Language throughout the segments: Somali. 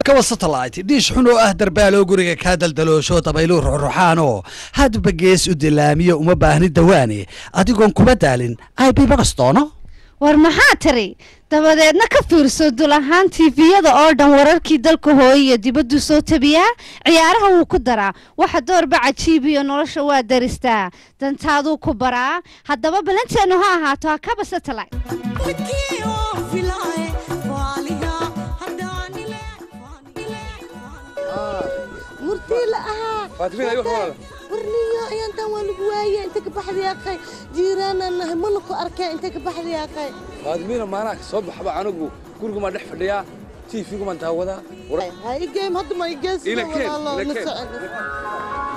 haddaba satellite dhiish xun oo ah darbaaloo guriga kaa daldaloosho dabayluu ruxruxaanoo hadba gees u dilaamiyo uma baahni dawaane adigoon kuma daalin ib bagastono war maxaa tiri dabadeedna ka fiirso dul ahaan tiifiyada oo dhan wararkii dalka hooye iyo dibaddu soo tabiyaa ciyaaraha wuu ku daraa waxa doorba cajiibiyo nolosha waa daristaa dantaaduu ku baraa haddaba balanteennu ha ahaato hakaba satellite murtiila ahaa warniyo ayaantaan waa lagu waaye inta ka baxdayaaqay jiiraanaan nahay mana ku arkay inta ka baxdayaaqay faadimiina maanaha soo baxba anigu gurigumaan dhex fadhiyaa tiifigumaan daawadaa ha igeem hadda ma igeesida walaalo la socon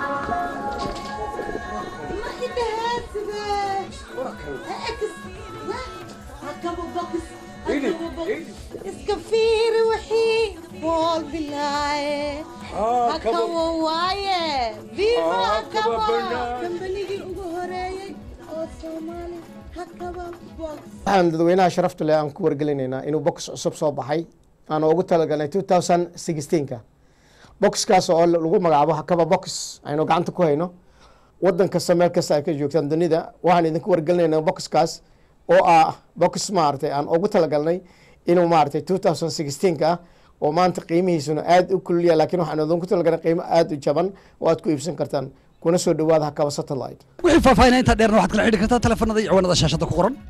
iska fiiri wixii bool bilaaye hakawa waaye viva hakawa kambanigii ugu horeeyey oo soomaali hakaba box waxaan dadweynaha sharafta leh aan ku wargelinaynaa inuu box cusub soo baxay aan ugu talagalnay two thousand sixteenka boxkaas oo lagu magacaabo hakaba box aynu gacanta ku hayno wadan kasta meel kasta ay ka joogtaan dunida waxaan idinku wargelinaynaa boxkaas oo ah box maaragtay aan ugu talagalnay inuu maaragtay two thousand sixteenka ah oo maanta qiimihiisuna aada u kulliya laakiin waxaan idinku talagalnay qiimo aada u jaban oo aad ku iibsan kartaan kuna soo dhawaada hakaba satellite wixii faahfaahinaa intaa dheerna waxaad kala xidhi kartaa telefoonada iyo ciwaanada shaashada ku qoran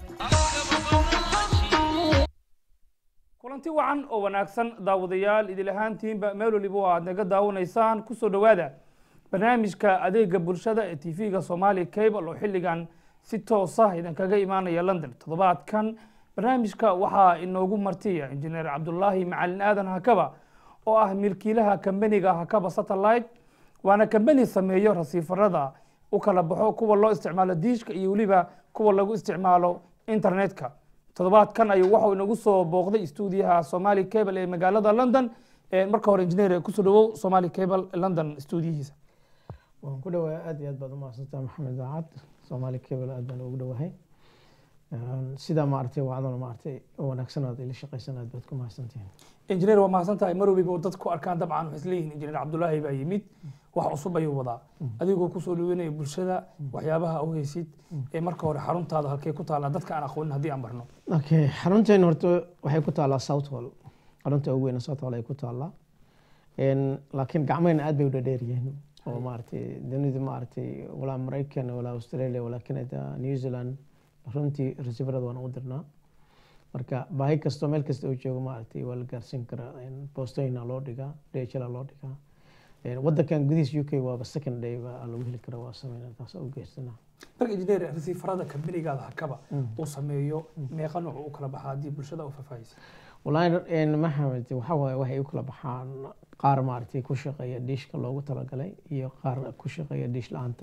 kulanti wacan oo wanaagsan daawadayaal idil ahaantiinba meel waliba aad naga daawanaysaan kusoo dhowaada barnaamijka adeega bulshada ee tv-ga somali cable oo xilligan si toosa idinkaga imaanaya london toddobaadkan barnaamijka waxaa inoogu martiya injineer cabdulaahi macalin aadan hakaba oo ah milkiilaha kambaniga hakaba satellite waana kambani sameeyo rasiifarada u kala baxo kuwa loo isticmaalo diishka iyo weliba kuwa lagu isticmaalo internetka toddobaadkan ayuu waxau inagu soo booqday stuudiyaha somali cable ee magaalada london marka hore injineer kusoo dhawow somali cable london stuudiyihiisa waan ku dhawahay aad iyo aad baad umahadsantaa maxamed daacad soomaali cable aad baan ugu dhawahay sidaa maaragtay wacdana maaragtay wanaagsan aad ila shaqaysan aad baad ku mahadsantihiin injineer waa mahadsan tahay mar waliba oo dadku arkaan dabcan waxay isleeyihiin injineer cabdulaahi baa yimid wax cusub ayuu wadaa adigoo kusoo dhaweynaya bulshada waxyaabaha u haysid ee marka hore xaruntaada halkee ku taallaa dadka aan aqoonin haddii aan barno okay xarunteena horta waxay ku taallaa south hall xarunta ugu weyna south hall ay ku taallaa laakiin gacmahena aad bay u dhadheer yihiin oo maaragtay dunida maaragtay walaa maraykan walaa australia walaa canada new zealand runtii rasifarada waan u dirnaa marka baahi kastoo meel kasta oo joogo maaragtay waa la gaarsiin karaa boostooyina loo dhigaa dhla loo dhigaa wadankan gudihiis u k waaba second day baa lagu heli karaa waa sameynaa taas u geysana marka injineer rasiifarada kambanigaada hakaba uu sameeyo meeqa nooc u kala baxaa haddii bulshada u faahfaahisa wallaahi maxamed waxa waaye waxay u kala baxaan qaar maaragtay ku shaqeeya diishka loogu talagalay iyo qaar ku shaqeeya diish la-aanta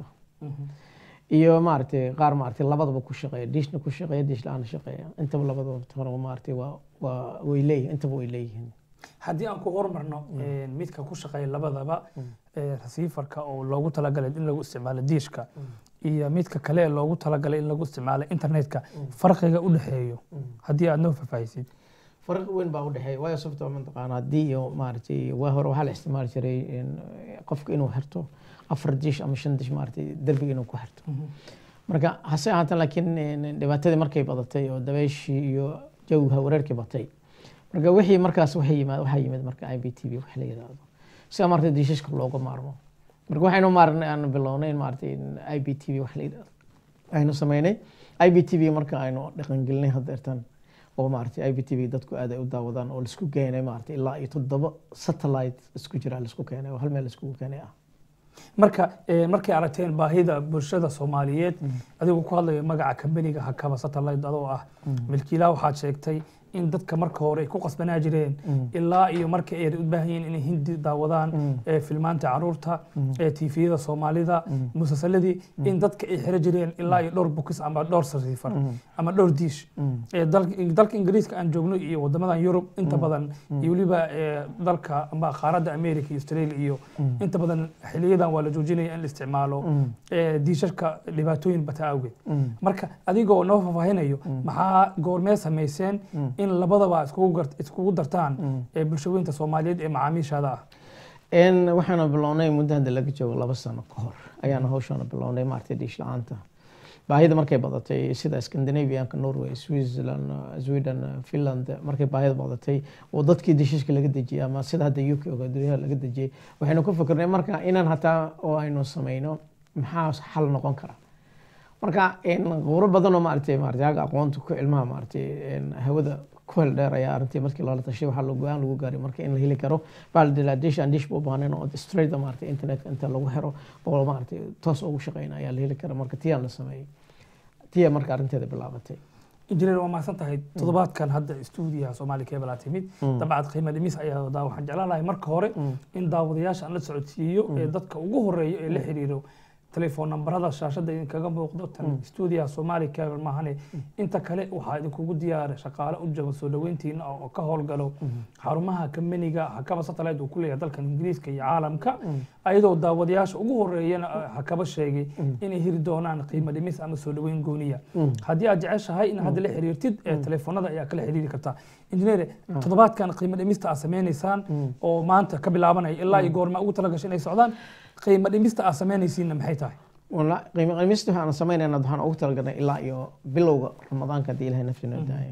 iyo maaragtay qaar maaragtay labadaba ku shaqeeya diishna ku shaqeeya diish la-aana shaqeeya intaba labadaba hore maaragtay waa waa way leeyihin intaba way leeyihiin haddii aan ku horumarno midka ku shaqeeya labadaba rasiifarka oo loogu talagalay in lagu isticmaalo diishka iyo midka kale ee loogu talagalay in lagu isticmaalo internetka farqiga u dhexeeyo haddii aad noo faahfaahisid farqi weyn baa u dhexeeya waayo sababtoo mataqaana haddii iyo maaragtay waa hore waxaa la isticmaali jiray qofka inuu xirto afar dish ama shan dish maaragtay derbiga inuu ku xirto marka hase ahaatan laakiin dhibaatadii markay badatay oo dabayshii iyo jawha wareerkii batay marka wixii markaas waxay yimaad waxaa yimid marka i b t v wax la yidhaahdo sida maaragtay diishashka looga maarmo marka waxaynu maarnay aan bilownay maaragtay i b t v wax la yidhaahdo aynu sameynay i b t v marka aynu dhaqangelinay haddeertan oo maaragtay i b t v dadku aad ay u daawadaan oo laisku keenay maaragtay ilaa iyo toddoba satellite isku jira laisku keenay oo hal meel laiskugu keenay ah marka markay aragteen baahida bulshada soomaaliyeed adigoo ku hadlaya magaca kambaniga hakaba satellite adoo ah milkiilaha waxaad sheegtay in dadka marka hore ay ku qasbanaa jireen ilaa iyo marka ay u baahan yihiin inay hindi daawadaan filmaanta caruurta tviyada soomaalida musalsaladii in dadka ay xiro jireen ilaa iyo dhowr bukis ama dhowr sariifar ama dhowr diish dalka ingiriiska aan joogno iyo wadamadan yurub inta badan iyo weliba dalka ama qaaradda america iyo australia iyo inta badan xiliyadan waa la joojinaya in la isticmaalo diishashka dhibaatooyin bata awgeed marka adigoo noo faahfaahinayo maxaa goormee samayseen in in labadaba iskugu gar- iskugu dartaan ee bulshooyinka soomaaliyeed ee macaamiishaada ah En waxaana bilownay muddo hadda laga joogo laba sano ka hor ayaana hawshaana bilownay maaragtay dhiish la-aanta baahida markay badatay sida scandinavianka norway switzerland sweden finland markay baahida badatay oo dadkii dishishka laga dejiyay ama sida hadda uk oo dunyaha laga dejiyay waxaynu ku fikirnay marka inaan hataa oo aynu sameyno maxaa xal noqon kara marka qubro badan oo maaragtay maaragtay aga aqoonta ku ilmaha maaragtay hawada ku hel dheer ayaa arrintii markii loola tashay waxaa lagu go-aan lagu gaaray marka in la heli karo bal dish and dish buu baahneen oo straight maaragtay internetka inta lagu xiro oo maaragtay toos ugu shaqeyna ayaa la heli kara marka tiyaan la sameeyey tiya marka arrinteeda bilaabatay injineer waa mahadsan tahay toddobaadkan hadda stuudiyaha soomaali cable aa timid dabcad qiimo dhimis ayaa wadaa waxaan jeclaan lahay marka hore in daawadayaasha aan la socodsiiyo ee dadka ugu horeeya ee la xiriiro telefoon nambarada shaashada idinkaga muuqdo tan stuudiyaha soomaali cable maahane inta kale waxaa idinkugu diyaaray shaqaale u jaba soo dhaweyntiina oo ka howlgalo xarumaha kambaniga hakaba satellite uu ku leeyahay dalkan ingiriiska iyo caalamka ayadoo daawadayaasha ugu horeeyana hakaba sheegay inay hiri doonaan qiimo dhimis ama soo dhaweyn gooniya haddii aad jeceshahay in hadda la xiriirtid ee telefoonada ayaa kala xiriiri kartaa injineere toddobaadkan qiimo dhimista aad sameynaysaan oo maanta ka bilaabanaya ilaa iyo goorma ugu talagashay inay socdaan qiimo dhimista aad samaynaysiinna maxay tahay wala qiimo qimista waxaan samaynayna waxaan ugu talagalnay ilaa iyo bilowga ramadaanka haddii ilahay naftina daayo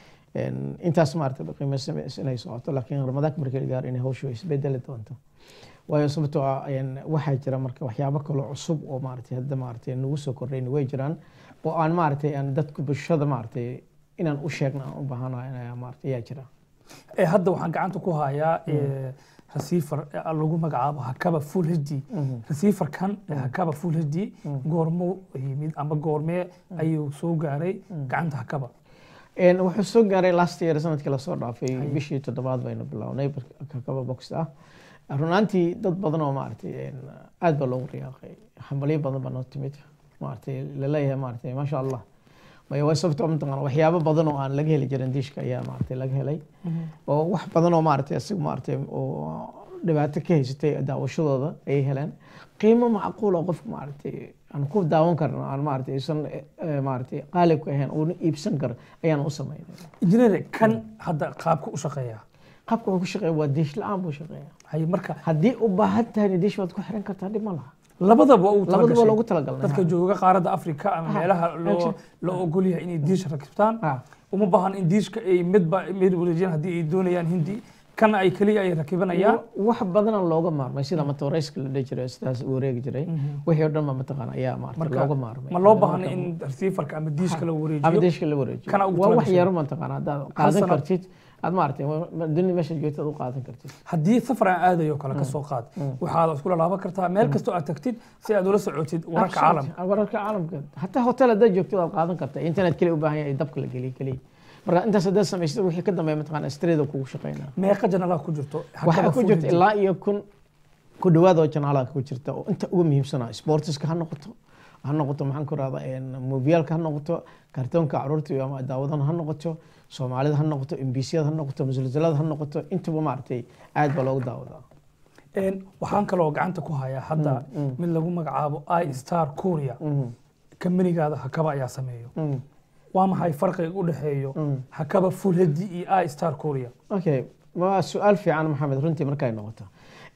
intaas maarata qiimaysa inay socoto laakiin ramadaanka markii la gaaro inay hawshu isbedeli doonto waayo sababtoo ah waxaa jira marka waxyaabo kaloo cusub oo maaragtay hadda maaragtay nagu soo kordhayna way jiraan oo aan maaragtay aan dadku bulshada maaragtay inaan u sheegno aan u baahanahay maaragtay ayaa jira ee hadda waxaan gacanta ku hayaa receiver lagu magacaabo hakaba full hd receiverkan hakaba full hd goormuu yimid ama goormee ayuu soo gaaray gacanta hakaba wuxuu soo gaaray last year sanadkii lasoo dhaafay bishii toddobaad baynu bilownay hakaba box ah runaantii dad badan oo maaragtay aad baa loogu riyaaqay hambalyo badan baa noo timid maaragtay laleeyahay maaragtay maasha allah maya way sababtoo mataqaana waxyaabo badan oo aan laga heli jirin diishka ayaa maaragtay laga helay oo wax badan oo maaragtay asigu maaragtay oo dhibaato ka haysatay daawashadooda ayay heleen qiimo macquul oo qofku maaragtay aan ku daawan karno aan maaragtay aysan maaragtay qaalib ku ahayn uuna iibsan karo ayaan u sameynay injineer kan hadda qaabka u shaqeeya qaabka uu ku shaqeeya waa diish la-aan buu shaqeeya hay marka haddii u baahan tahay diish waad ku xiran kartaa dhib ma laha labadaba uu labadaba loogu talagalnay dadka jooga qaaradda afrika ama meelaha loo loo ogol yahay inay diish rakibtaan uma baahan in diishka ay midba mid wareejiyaan haddii ay doonayaan hindi kana ay keliya ay rakibanayaan wax badana looga maarmay sida matoreyska la dhihi jiray sidaas u wareegi jiray wixii oo dhan ba mataqaana ayaa maarata looga maarmay ma loo baahna in receiverka ama diishka la ama wareejiyo diishka la wareejiyo Kana ugu waa wax talagashay. yaro mataqaana haddaad qaadan sano- kartid aad maaragtay dunia meesha joogtad u qaadan kartid haddii safar aan aadayo kale ka soo qaad waxaad iskula laaban kartaa meel kastoo aad tagtid si aad ula socotid wararka caalamka wararka caalamka hataa hotel haddaad joogtid waad qaadan kartaa internet keliya u baahan yahay dabka la geliyo keliya marka intaas haddaad samaysad wixii ka dambeeya mataqaana streeda kugu shaqeynaa meeqa janalaa ku jirto waxaa Hakaba ku Full jirta HD. ilaa iyo kun ku dhawaad oo janaalaha ku jirta oo inta ugu muhiimsanaa sportiska ha noqoto ha noqoto maxaan ku rahda mobilka ha noqoto kartoonka caruurta iyo ama daawadan ha noqoto soomaalida ha noqoto mbcda ha noqoto musalsalada ha noqoto intaba maaragtay aad baa loogu daawadaa Een, waxaan kaloo gacanta ku hayaa hadda mid lagu magacaabo i star korea kambanigaada hakaba ayaa sameeyo waa maxay farqiga u dhexeeyo hakaba full hd iyo i star korea okay waa su-aal fiican maxamed runtii markay noqoto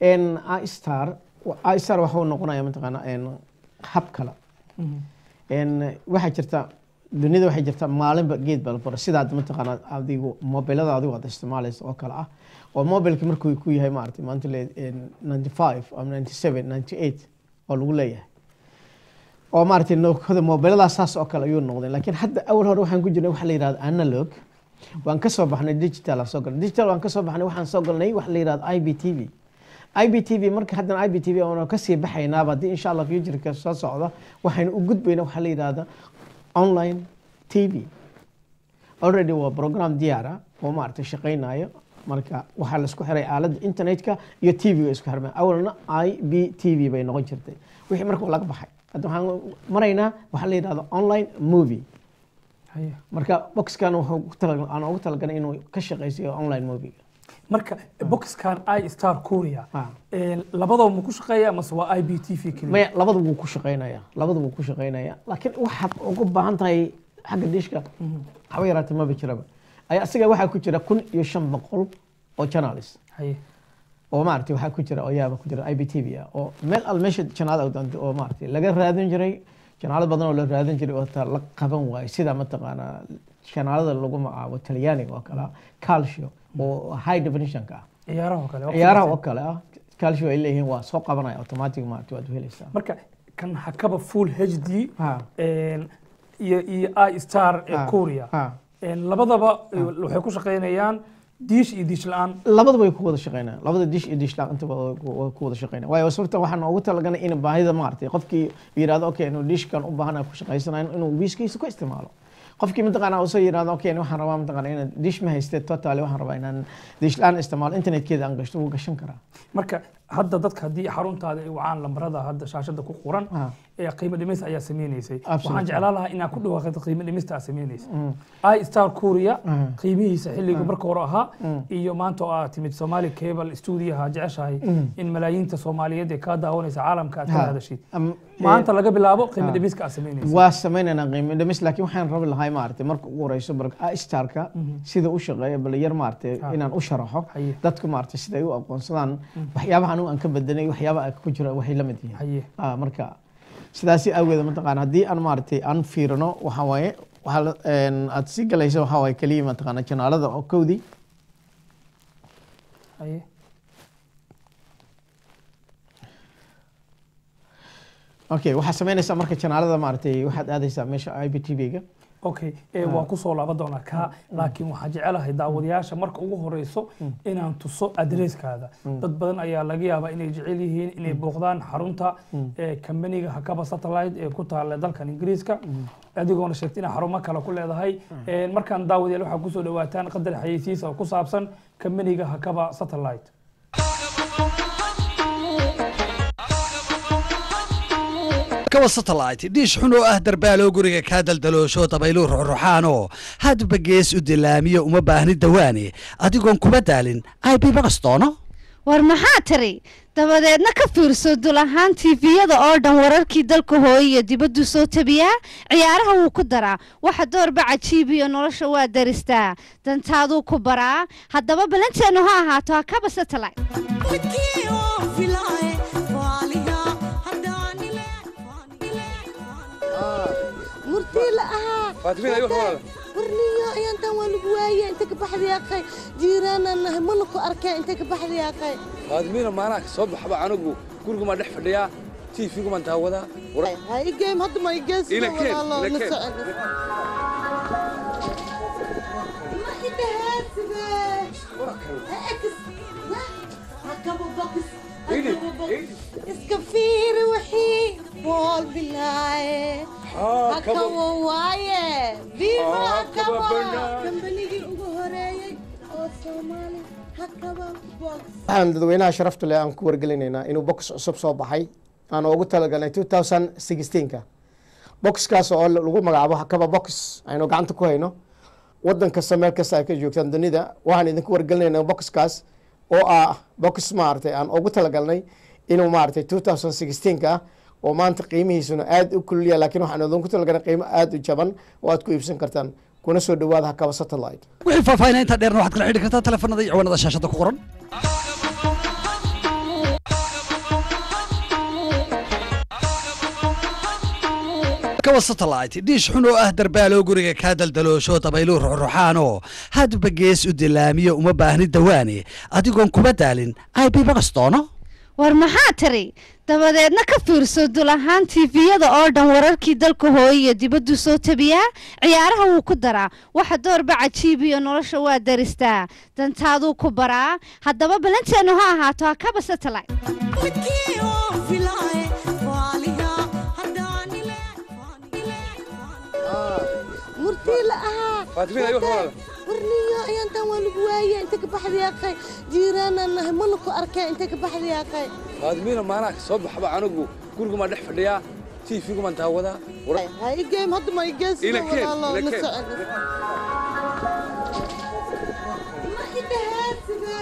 istar istar waxa uu noqonaya mataqaana hab kale waxaa jirta dunida waxay jirta maalinba geed baa la fura sidaad mataqaana adigu mobilada adigu aad isticmaalaysa oo kale ah oo mobilki markuu ku yahay maaragtay maanta le ninety five ama ninety seven ninety eight oo lagu leeyahay oo maaragtay nookada mobiladaas saas oo kale ayuu noqday laakiin hadda awal hore waxaan ku jirnay waxa la yidhahda analog waan ka soo baxnay digital aan soo galnay digital waan ka soo baxnay waxaan soo galnay waxa la yidhahda i b t v i b t v marka haddana i b t v oona kasii baxaynaaba haddii insha allah futureka soo socda waxaynu u gudbaynaa waxa la yidhahda online t v already waa program diyaara oo maaragtay shaqaynayo marka waxaa laisku xiray aaladda internetka iyo t v-ga isku xirmay awalna i b t v bay noqon jirtay wixii marka laga baxay hadda waxaan maraynaa waxaa la yidhahda online movie Haya. marka boxkan wuxuu ku tala- aan ugu talagalay inuu ka shaqaysiyo online movie marka boxkan i star korea Ah. een, labadaba ma ku shaqeeya mase waa i b t v keliya maya labada wuu ku shaqaynaya labada wuu ku shaqaynaya laakiin waxaad ugu baahan tahay xagga diishka haba yaraatee maba jiraba ayaa asiga waxaa ku jira kun iyo shan boqol oo journalist haye oo maaragtay waxaa ku jira oo yaaba ku jira i b t v ah oo meel al meesha janaada oo doonto oo maaragtay laga raadin jiray janaalad badan oo la raadin jiray oo taa la qaban waayo sida mataqaanaa janaalada lagu magacaabo talyaaniga oo kale ah calcio oo high definitionka ah ciyaaraha oo kale waqti ciyaaraha kasta. oo kale ah calcio ay leeyihiin waa soo qabanaya automatic maaragtay waad helaysaa marka kan hakaba full h d Ha. een, iyo iyo i star ee Ha. korea Ha. een, labadaba eh, waxay ku shaqaynayaan diish iyo diish la-aan labadaba way ku wada shaqeynayaan labada dish iyo dish laaq intaba way ku way ku wada shaqeynayaan waayo sababta waxaan ugu talagalnay in baahida maaragtay qofkii yidhahdo okay inuu dishkan u baahan ku shaqaysanayo inuu wiiskiisa ku isticmaalo qofkii mataqaana usoo yidhahdo okay waxaan rabaa mataqaana inaan dish ma hayste totally waxaan rabaa inaan dish la-aan isticmaalo internetkeeda aan gashto wuu gashan karaa marka hadda dadka haddii xaruntaada ay wacaan lambarada hadda shaashada ku qoran Ah. ee qiimo dhimis ayaa sameynaysay Absolutely. waxaan jeclaan lahaa inaad ku dhawaaqdo qiimo dhimista aad sameynaysa i star korea Mm. qiimihiisa xilligu marka hore ahaa iyo maanta oo aad timid somali cable studioha jeceshahay in malaayiinta soomaaliyeed ee kaa daawanaysa caalamka aad kala Ha. hadashid Am- maanta laga bilaabo qiimo Ah. dhimiska aad sameynaysa waa sameynaynaa qiimo dhimis laakiin waxaan rabi lahay maaragtay marka ugu horeyso bal starka sida u shaqeeya bal yar maaragtay Ah. inaan u sharaxo Haye. dadku maaragtay sida ay u aqoonsadaan waxyaabaha anigu aan ka bedelay waxyaabaha ku jira waxay la mid yihiin haye Ah, marka sidaasi awgeed mataqaana haddii aan maaragtay aan fiirino waxaa waaye waxaa la- een, aad sii galaysa waxaa waaye keliya mataqaana janaalada oo kowdii haye okay waxaa sameynaysaa marka janaalada maaragtay waxaad aadaysaa meesha i b t v-ga okay ee waa kusoo laaban doonaa kaa laakiin waxaan jecelahay daawadayaasha marka ugu horeyso inaan tuso adresskaada dad badan ayaa laga yaabaa inay jecel yihiin inay booqdaan xarunta ee kambaniga hakaba satellite ee ku taala dalkan ingiriiska adigoona sheegtay inaa xarumo kale ku leedahay Een, markaan daawadayaal waxaa kusoo dhawaataan qadar xayeysiis oo ku saabsan kambaniga hakaba satellite kawa satellite dhiish xun oo ah darbaaloo guriga kaa daldaloosho dabayluu ruxruxaanoo hadba gees u dilaamiyo uma baahni dawaane adigoon kuma daalin ib baqastoono war maxaa tiri dabadeedna ka fiirso dul ahaan tiifiyada oo dhan wararkii dalka hooye iyo dibaddu soo tabiyaa ciyaaraha wuu ku daraa waxa doorba cajiib iyo nolosha waa daristaa dantaaduu ku baraa haddaba balanteennu ha ahaato hakaba satellite murtii la ahaa Faatimiin, ayuu walaal. warniyo ayaantan waa lagu waaye inta ka baxday aqay jiiraanaan nahay mana ku arkeen inta ka baxday aqay faadimiina maanaa ka soo baxba anigu gurigumaan dhex fadhiyaa tiifigumaan daawadaa war- ha igeem hadda ma igees Ila keen, walaalo ila la keen. socon ma idhahaaside hakaba bokis Idi, hakaba bokis idi. iska fiiri wixii bool bilaaye Haa, hakaba kaba- waaye viva Haa, hakaba kaba banaan. kambanigii ugu horeeyey oo soomaali hakaba box waxaan dadweynaha sharafta leh aan ku wargelinaynaa inuu box cusub soo baxay aan ugu talagalnay 2016ka boxkaas oo lagu magacaabo hakaba box aynu gacanta ku hayno wadan kasta meel kasta ay ka joogtaan dunida waxaan idinku wargelinaynaa boxkaas oo ah box maaragtay aan ugu talagalnay inuu maaragtay 2016ka ah oo maanta qiimihiisuna aad u kululya laakiin waxaan idinku talagalnay qiimo aad u jaban oo aad ku iibsan kartaan kuna soo dhawaada hakaba satellite wixii faahfaahinaa intaa dheerna waxaad kala xidhi kartaa telefoonada iyo ciwaanada shaashada ku qoran kawa satellite dhiish xun oo ah darbaaloo guriga kaa daldaloosho dabayluu ruxruxaanoo hadba gees u dilaamiyo uma baahni dawaane adigoon kuma daalin ib baqastoono war maxaa tiri dabadeedna ka fiirso dul ahaan tiifiyada oo dhan wararkii dalka hooye iyo dibaddu soo tabiyaa ciyaaraha wuu ku daraa waxa doorba cajiib iyo nolosha waa daristaa dantaaduu ku baraa haddaba balanteennu ha ahaato hakaba satellite murtii la ahaa Faatimiin, ayuu walaal. warniyo ayaantan waa lagu waaye inta ka baxday aqay jiiraanaan nahay mana ku arkeen inta ka baxday aqay faadimiina maanaa ka soo baxba anigu gurigumaan dhex fadhiyaa tiifigumaan daawadaa war- ha igeem hadda ma igees Ila keen, walaalo ila la keen. socon ma idhahaaside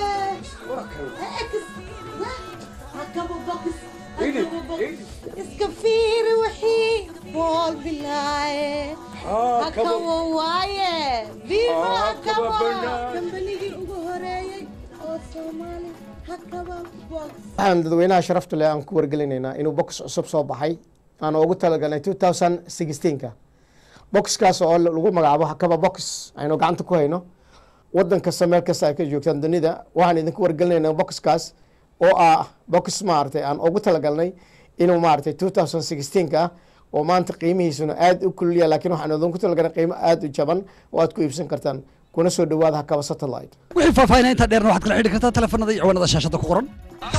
hakaba bokis Idi, hakaba bokis idi. iska fiiri wixii bool bilaaye Haa, kaba- hakaba waaye viva Haa, hakaba hakaba banaad. kambanigii ugu horeeyey oo soomaali hakaba box waxaan dadweynaha sharafta leh aan ku wargelinaynaa inuu box cusub soo baxay aan ugu talagalnay 2016ka boxkaas oo lagu magacaabo hakaba box aynu gacanta ku hayno wadan kasta meel kasta ay ka joogtaan dunida waxaan idinku wargelinaynaa boxkaas oo ah box maaragtay aan ugu talagalnay inuu maaragtay 2016ka ah oo maanta qiimihiisuna aad u kululya laakiin waxaan idinku talagalnay qiimo aad u jaban oo aad ku iibsan kartaan kuna soo dhawaada hakaba satellite wixii faahfaahinaa intaa dheerna waxaad kala xidhi kartaa telefoonada iyo ciwaanada shaashada ku qoran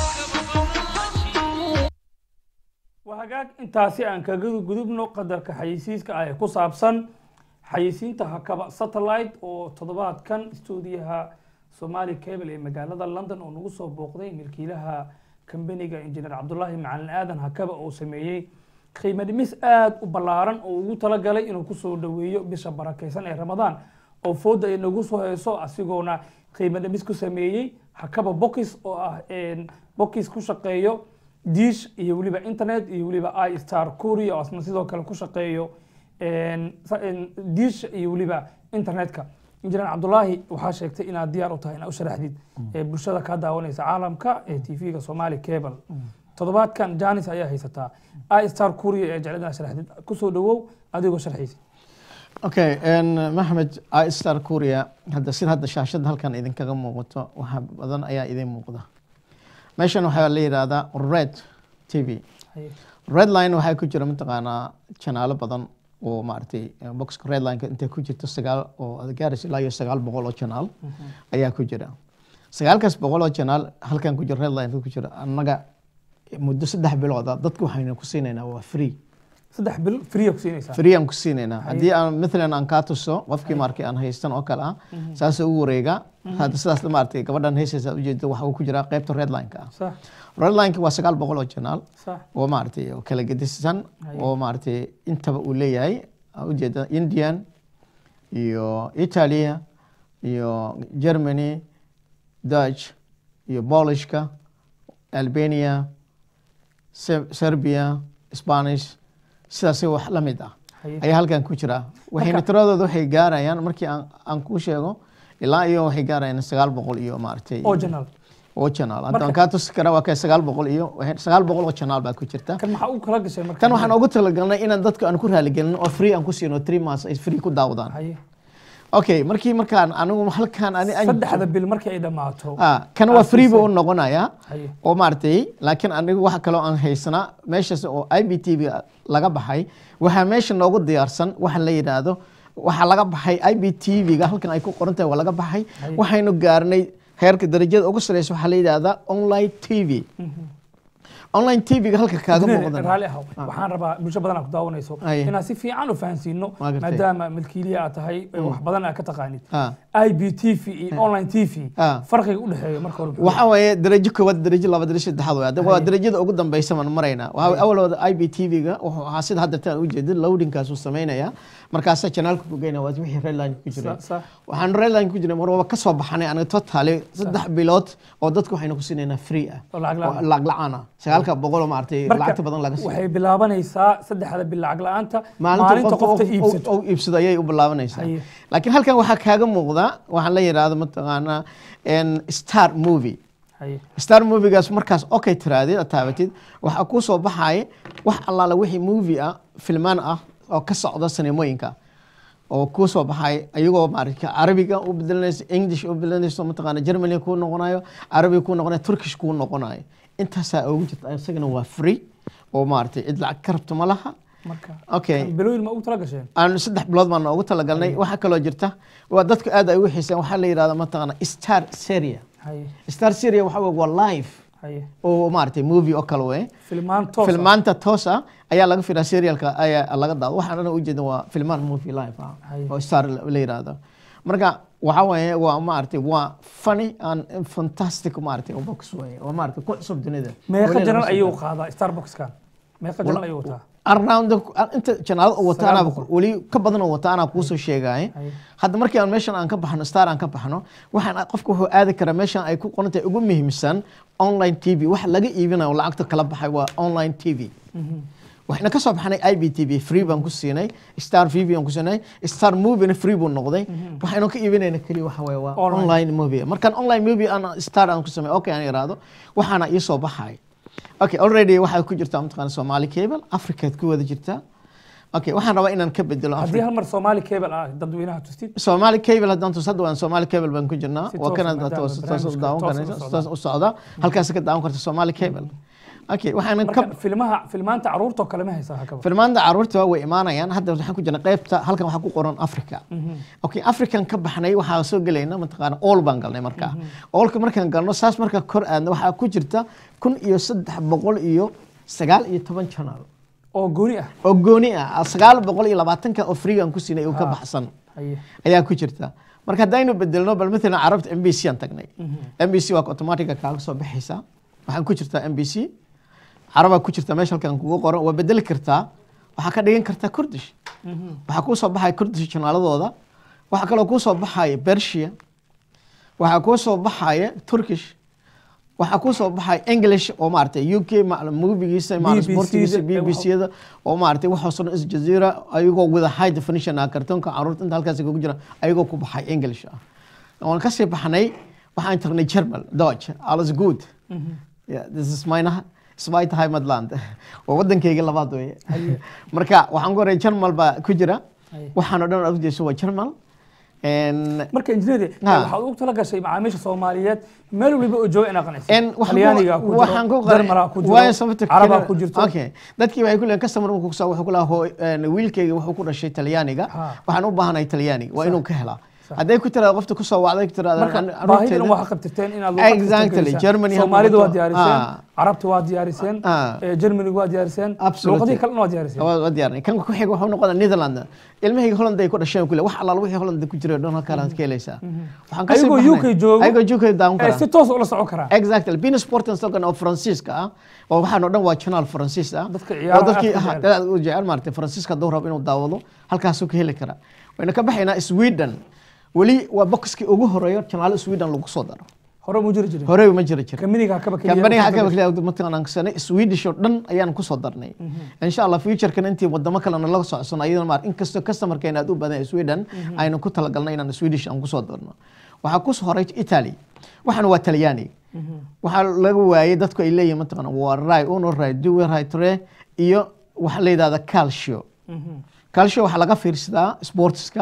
waa hagaag intaasi aan kaga gudubno qadarka xayeysiiska ah ee ku saabsan xayeysiinta hakaba satellite oo toddobaadkan stuudiyaha somali cable ee magaalada london oo nagu soo booqday milkiilaha kambaniga injineer cabdulaahi macalin aadan hakaba oo sameeyey qiimo dhimis aada u ballaaran oo ugu talagalay inuu kusoo dhaweeyo bisha barakeysan ee ramadaan oo fooda ay nagu soo heyso asigoona qiimo dhimis ku sameeyey hakaba box oo ah box ku shaqeeyo dish iyo weliba internet iyo weliba i star korea oo asna sidoo kale ku shaqeeyo dish iyo weliba internetka injineer cabdulaahi waxaa sheegtay inaad diyaar u tahay inaad u sharaxdid ee bulshada kaa daawanaysa caalamka ee tv-ga somali cable toddobaadkan janis ayaa haysataa i star korea ee jeclad inaad sharaxdid kusoo dhawow adigoo sharxaysa okay maxmed istar korea hadda sida hadda shaashada halkan idinkaga muuqato waxa badan ayaa idin muuqda meeshan waxaa la yidhaahdaa red t v red line waxaa ku jira mataqaanaa janaalo badan oo maaragtay boxka red lineka intay ku jirto sagaal oo gaaraysa ilaa iyo sagaal boqol oo janaal ayaa ku jira sagaalkaas boqol oo janaal halkan ku jira red line ku jira annaga muddo saddex bilooda dadka waxaynu ku siinaynaa waa free saddex bil free ku siinaysaa free aan ku siinaynaa haddii aan matalan aan kaa tuso qofkii maarkay aan haystan oo kale ah saas u wareega hadda sidaas maaragtay gabadhan haysaysa ujeeda waxa uu ku jiraa qaybta red lineka ah sax red lineka waa sagaal boqol oo janaal sax oo maaragtay oo kala gedisan oo maaragtay intaba uu leeyahay aan ujeeda indian iyo italia iyo germany dutch iyo polishka albania Se- serbia spanish sidaasi wax la mid ah Haye. ayaa halkan ku jira waxayna tiradooda waxay gaarayaan markii aan aan kuu sheego ilaa iyo waxay gaarayaan sagaal boqol iyo maaragtay oo janaal oo janaal hadda Marka- aan kaa tusi karaa waa kay sagaal boqol iyo waxay- sagaal boqol oo janaal baa ku jirta kan maxaa u kala gashay marka tan waxaan ugu talagalnay inaan dadka aan ku raaligelin oo free aan ku siino three months ay free ku daawadaan haye okay markii markaan anigu halkaan ani aan saddexda bil markii ay dhammaato ah kana waa aad free buu u siisay. noqonayaa Haye. oo maaragtay laakiin anigu waxa kaloo aan haysanaa meeshaas oo i b t v laga baxay waxaa meesha noogu diyaarsan waxa la yidhaahdo waxaa laga baxay i b t v-ga halkan ay ku qoran tahay waa laga baxay Haye. waxaynu gaarnay heerka darajada ugu sareysa waxaa la yidhaahdaa online t v online t v-ga halka kaaga muuqdan raali ahow waxaan rabaa bulsho badan aad ku daawanayso Haye. inaad si fiican u fahansiino Waa gartay. maadaama milkiiliya aad tahay ee wax badan aad ka taqaanid Ah. i b t v iyo online t v Ah. farqiga u dhexeeya marka hore waxa weeye darajo koowaad darajo laba darajo saddexaad wey hadda waa darajada ugu dambeysa baan maraynaa waxa weeye awalooda i b t v-ga wuxuu ahaa sida hadda taan ujeedin loadingkaas uu sameynaya markaasaa janaalka ku geynaya waa wixii redline ku jiray Sa- sa- waxaan redline ku jiray mar waba kasoo baxanay aniga totaali saddex bilood oo dadka waxaynu ku siinaynaa free ah Oo lacag la'aan ah. oo lacag la-aan ah sagaalka boqol oo maaragtay marka lacagta badan laga siiyo waxay bilaabanaysaa saddexda bil lacag la-aanta maalinta maalinta qofta iibsato oo iibsado ayay u bilaabanaysaa Haye. laakiin halkan waxaa kaaga muuqda waxaan la yidhaahdo mataqaanaa en star movie haye star movigaas markaas okay tiraadid aad taabatid waxaa kuu soo baxaya wax allaala wixii movie ah filmaan ah oo ka socda sinemooyinka oo kuu soo baxay ayagoo maarata carabiga u bedelanayso english u bedelanayso mataqaana germany kuu noqonayo carabiga kuu noqonayo turkish kuu noqonayo intaasaa ugu jirta isagana waa free oo maarata cid lacag ka rabto ma laha marka okay kan bilooyin ma ugu tala gasheen aan saddex bilood baan noogu talagalnay waxaa kaloo jirta waa dadku aad ay ugu xiiseen waxaa la yidhahda mataqaana star seria haye star seria waxaa wey waa live haye oo maaragtay movie oo kale wey filmaan toos ah. filmaanta toos ah ayaa laga firaa serialka ayaa laga daado waxaan dhan ujeeda waa filmaan movie live ah Haye. oo star la la yidhaahdo marka waxa weeye waa maaragtay waa funny and fantastic maaragtay oo box weeye oo maaragtay ku cusub dunida meeqa Weli lama janal soo ayuu gaarin. qaadaa starbuckskan meeqa janal ayuu wataa around the- inta janaalad oo wata Sagaal anaa boqol. weli ka badan oo wata anaa kuusoo sheegaya Haye. hadda markii aan meeshan aan ka baxno star aan ka baxno waxaan qofka wuxuu aadi karaa meeshan ay ku qoran tahay ugu muhiimsan online t v wax laga iibinayo lacagta kala baxay waa online t v waxayna ka soo baxnay i b t v free baan ku siinay star v baan ku siinay star movie free buu noqday waxaynu ka iibinayna keliya waxa waye waa Online. online movie markaan online movie aan star aan ku samey okay aan iraahdo waxaana ii soo baxay okay already waxaa ku jirtaa mataqaana somali cable africaad ku wada jirtaa okay waxaan rabaa inaan ka bedelo haddii hal mar soomaali cable ah dadweynaha tustid Somali cable haddaan tus hadda waan Somali cable baan ku jirnaa Si waa toos kana ah, maadaama toos toos u barnaamijka daawan toos karaysa u toos u socda halkaas ka daawan karta Somali cable okay waxaan ka marka filmaha filmaanta caruurta oo kale ma haysaa hakaba filmaanta caruurta waa way imaanayaan hadda waxaan ku jirnaa qaybta halkan waxaa ku qoran Africa okay African ka baxnay waxaa soo gelayna mataqaana all baan galnay markaa allka markaan galno saas marka kor aadna waxaa ku jirta kun iyo saddex boqol iyo sagaal iyo toban channel oo gooni ah oo gooni ah sagaal boqol iyo labaatanka oo free aan ku siinay uu ka baxsan haye ayaa ku jirta marka haddaynu bedelno bal matalan carabta m b c aan tagnay m b c waa automatica kaaga soo baxaysaa waxaan ku jirtaa m b c carabaa ku jirta meesha halkan kugu qoran waa bedeli kartaa waxaa ka dhigan kartaa kurdish waxaa kuu soo baxaya kurdish janaaladooda waxaa kaloo kuu soo baxaya bersia waxaa kuu soo baxaya turkish waxaa kuu soo baxaya english oo maaragtay u k movigiisa BBC sportigiisa da- b b c da oo maaragtay waxaasoo dhan isjazeera ayagoo wada high definition ah kartoonka caruurta inta halkaas kugu jira ayagoo ku baxay english ah waan kasii baxnay waxaan tagnay german deutsch alles good yeah, this is mine Zweite Heimatland waa wadankayga labaad weeye marka waxaan ku horay German baa ku jira Haye. waxaan oo dhan aad u jeeso waa German En- marka injineeri Ha. waxaad ugu tala gashay macaamiisha soomaaliyeed meel waliba oo jooga inaa qanacsi En waxaan ku- talyaaniga ku waxaan ku jiro qaray- jarmalaa ku waayo jiro sababta carabaa kale- ku jirto okay dadkii waxay ku leeyihin customer markuu kusoo wuxuu ku lahaa hooy en, wiilkayga wuxuu ku dhashay talyaaniga Ha. waxaan u baahanahay talyaaniga waa inuu ka helaa hadday ku tiraado qofta kusoo wacday ku tiraado marka "An- baahidan carruurteyda- waxaa qabtirteen inaad luqad kasta Exactly, gelisaan. Germany ha soomaalida waa noqoto. diyaariseen Ah. carabta waa diyaariseen Ah. eh, germaniga waa diyaariseen Absolutely. luqadihii kalena waa diyaariseen waa waa diyaarnay kan ku xiga wuxuu noqonaa Netherland ilmahayga Holland ay ku dhasheen kule wax allaala wixii Holland ku jiray dhan halkaan aad ka helaysaa waxaan kasii Ayagoo baxnay- UK joogo- ayagoo UK daawan Eh, karaa si toos ula socon karaa exactly bean sport and soccer oo faransiiska ah oo waxaan oo dhan waa channel faransiis ah Dadka oo ciyaaraha dadkii aad ku ah, jecel. dad aad u jecel maaragtay faransiiska hadduu rabo inuu daawado halkaasuu ka heli karaa wayna ka baxaynaa sweden weli waa boxkii ugu horeeyo channel sweden lagu soo daro hore mu jiri jirin horey ma jira jira kaminiga hakaba keliya kambaniga u hakaba soo kaliya mataqaanaan kasana swedish oo dhan ayaan kusoo darnay insha allah futurekan intii wadamo kalena la socson ayadana maar inkastoo customerkeena aad u badan yahay sweden aynu ku talagalnay inaan swedish aan kusoo darno waxaa kusoo horay italy waxaan waa talyaani waxaa laga waayay dadku ay leeyihin mataqaana waa rai uno rai duwe rai tre iyo waxaa la yidhahda calcio calcio waxaa laga fiirsadaa sportska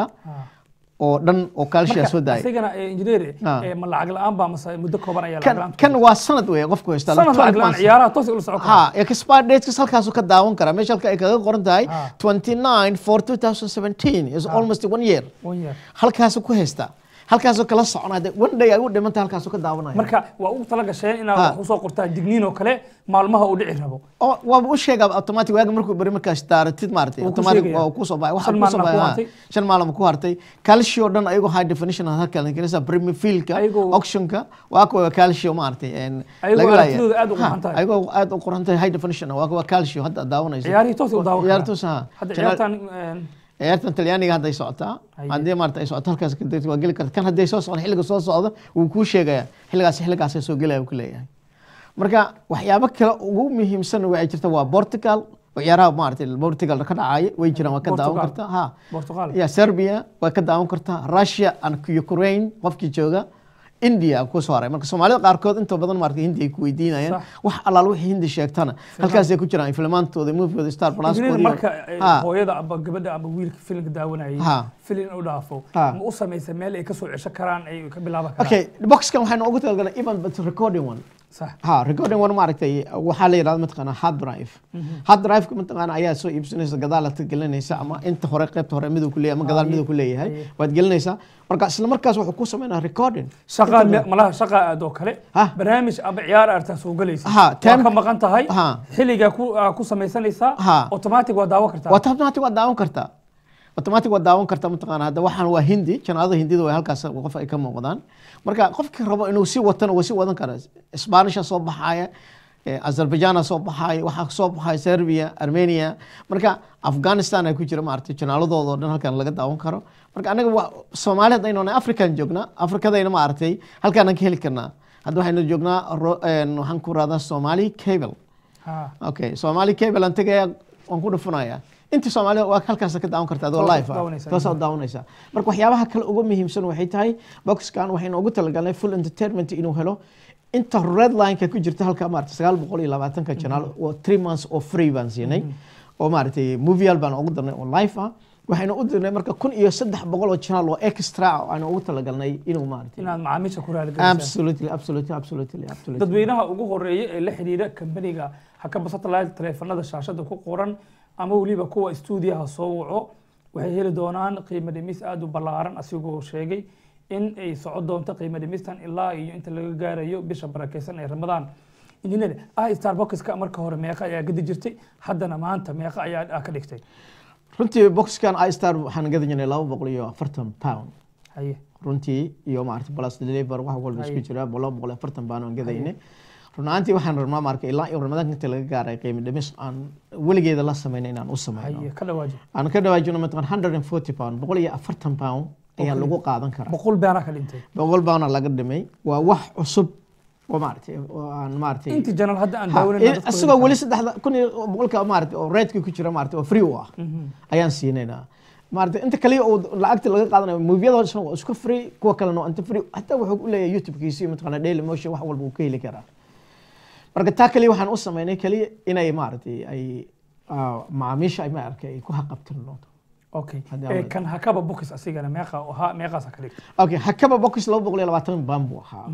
oo dhan oo calcio soo daayay isagana engineer Ah. ma lacag la-aan baa mase muddo kooban ayaa lacag kan la-aan kan waa sanad weeye qofku haystaa sanad 12 lacag la-aan months. ciyaaraha toos ula socon karaa ha expire dates halkaasuu ka daawan karaa meesha halka ay kaga qoran tahay Ah. 29 for 2017 is almost one year One year. halkaasuu ku haystaa halkaasuu kala soconaa de one day ay u dhimanta halkaasuu ka daawanaya marka waa ugu tala gasheen inaad Ah. wax usoo qortaan digniin oo kale maalmaha uu dhici rabo oo waaba u sheegaa automatic waaga markuu beri markaas daaratid maaragtay Wuu ku automatic sheegaya. waa ku soo baxay Shan waxa ku soo maalin ku baxay hartay. ha, shan maalin ku hartay calcio dhan ayagoo high definition ah halka la gelisa premier fieldka Ayagoo- auctionka waa kuwa calcio maaragtay een Ayagoo laga laaya. aragtidooda aad u Ha, quruxan tahay. ayagoo aad u quruxan tahay high definition ah, waa kuwa calcio hadda aad daawanayso ciyaarihii toos u daawan ciyaar karaa toos ah hadda Channel- ciyaartan een, ciyaartan talyaaniga hadday socotaa Haye. haddii maarata ay socoto halkaas kadib waa geli karta kan hadday soo socon xilliga soo socda wuu kuu sheegaya xilligaas xilligaasay soo gelaya uu ku leeyahay marka waxyaabo kale ugu muhiimsan waxay jirta waa portugal oo ciyaaraha maarata portugal ka dhacaya way jiraan waa ka daawan Portugal. kartaa ha Portugal. ya serbia waa ka daawan kartaa russia and ukraine qofkii jooga india ku soo haray marka soomaalida qaarkood inta badan maarata hindi ay ku weydiinayaan Sax. wax allaal wixii hindi sheegtana halkaasay ku jiraan filmaantooda moviegooda star plus engineer marka eh, ha hooyada aba gabadha aba wiilka filimka daawanayay Ha. filin u dhaafo Ha. ma u samaysa meel ay kasoo cesho karaan ay ka bilaaban karaan okay boxkan waxaynu ugu talagalnay even but recording one sax ha recording one maaragtay waxaa la yidhahda mataqaana hard drive hard drive mataqaana ayaa soo iibsanaysa gadaal aad ka gelinaysa ama inta hore qaybta hore miduu ku leeyahay ama gadaal Haye. miduu ku leeyahay Haye. waad gelinaysaa marka isla markaas wuxuu ku sameynaa recording shaqa malaha shaqa aad oo kale Ha. barnaamij aba ciyaar artaa soo galaysa Ha, waa time- ka maqan tahay Ha. xilligaa ku aa ku samaysanaysaa Ha. automatic waa daawan kartaa waa automatic waad daawan kartaa automatic waad daawan kartaa mataqaana hadda waxaan waa hindi janaadada hindida way halkaas qof ay ka muuqdaan marka qofkii rabo inuu sii watana waa sii wadan karaa spanisha soo baxaya eh, azerbaijana soo baxaya waxaa soo baxaya serbia armenia marka afghanistan ay ku jira maaragtay janaaladooda oo dhan halkan laga daawan karo marka anaga waa soomaali haddaynu nahay african joognaa afrikadayna maaragtay halkaanaan ka heli karnaa hadda waxaynu joognaa ro- een, waxaan ku radaa somali cable Ha. okay somali cable aan tegaya waan ku dhufunaya inta soomaalida waa halkaas ka daawan karta adoo Toosaad live ah daawanaysaa. toosaad daawanaysaa marka waxyaabaha kale ugu muhiimsan waxay tahay boxkan waxaynu ugu talagalnay full entertainment inuu helo inta red lineka ku jirta halka maarata sagaal boqol iyo labaatanka janaal oo three months oo free baan siinay oo maaragtay movial baan ugu darnay oo live ah waxaynu u dirnay marka kun iyo saddex boqol oo janaal oo extra ah oo aanu ugu talagalnay inuu maaragtay inaad macaamiisha ku raaligelisaan absolutely absolutely absolutely absolutely dadweynaha ugu horeeya ee la xidhiidha kambaniga hakaba satellite taleefanada shaashada ku qoran ama weliba kuwa stuudiyaha soo waco waxay heli doonaan qiimo dhimis aada u ballaaran asigoo sheegay in ay soco doonto qiimo dhimistan ilaa iyo inta laga gaarayo bisha barakeysan ee ramadaan injineer ah starboxka marka hore meeqa ayaa gadi jirtay haddana maanta meeqa ayaa ka dhigtay runtii boxkan istar waxaan gadan jirnay laba boqol iyo afartan pound haye runtii iyo maarata plus deliver wax walba isku Haye. jira laba boqol iyo afartan pound aan gadayne run ahaantii waxaan rabnaa marka ilaa iyo ramadaanka inta laga gaaray qiimo dhimis aan weligeeda la sameynay inaan u sameyno haye ka dhawaaji aan ka dhawaajino mataqan hundred and forty pound boqol iyo afartan pound ayaa lagu qaadan karaa boqol beanaa ka dhintay boqol poundna laga dhimay waa wax cusub oo maaragtay oo aan maaragtay inti janal hadda aan Ha, daawanayna in- isagoo weli saddexda kun iyo boqolka maarata oo reedka ku jira maarata oo free u ah ayaan siinaynaa maarata inta kaliya uu lacagta laga qaadanayo moviyada oo dhan waa isku free kuwa kalena waa inta free hataa wuxuu u leeyahay youtube-kiisi mataqaana daily motion wax walba uu ka heli karaa marka taa kaliya waxaan u sameynay kaliya inay maaragtay ay ah, macaamiisha ay maaragtay ay ku haqabtin doonto okay Haddii ee aan- kan hakaba books asigana meeqa ahaa meeqaasa ka dhigtay okay hakaba box laba boqol iyo labaatan baan buu ahaa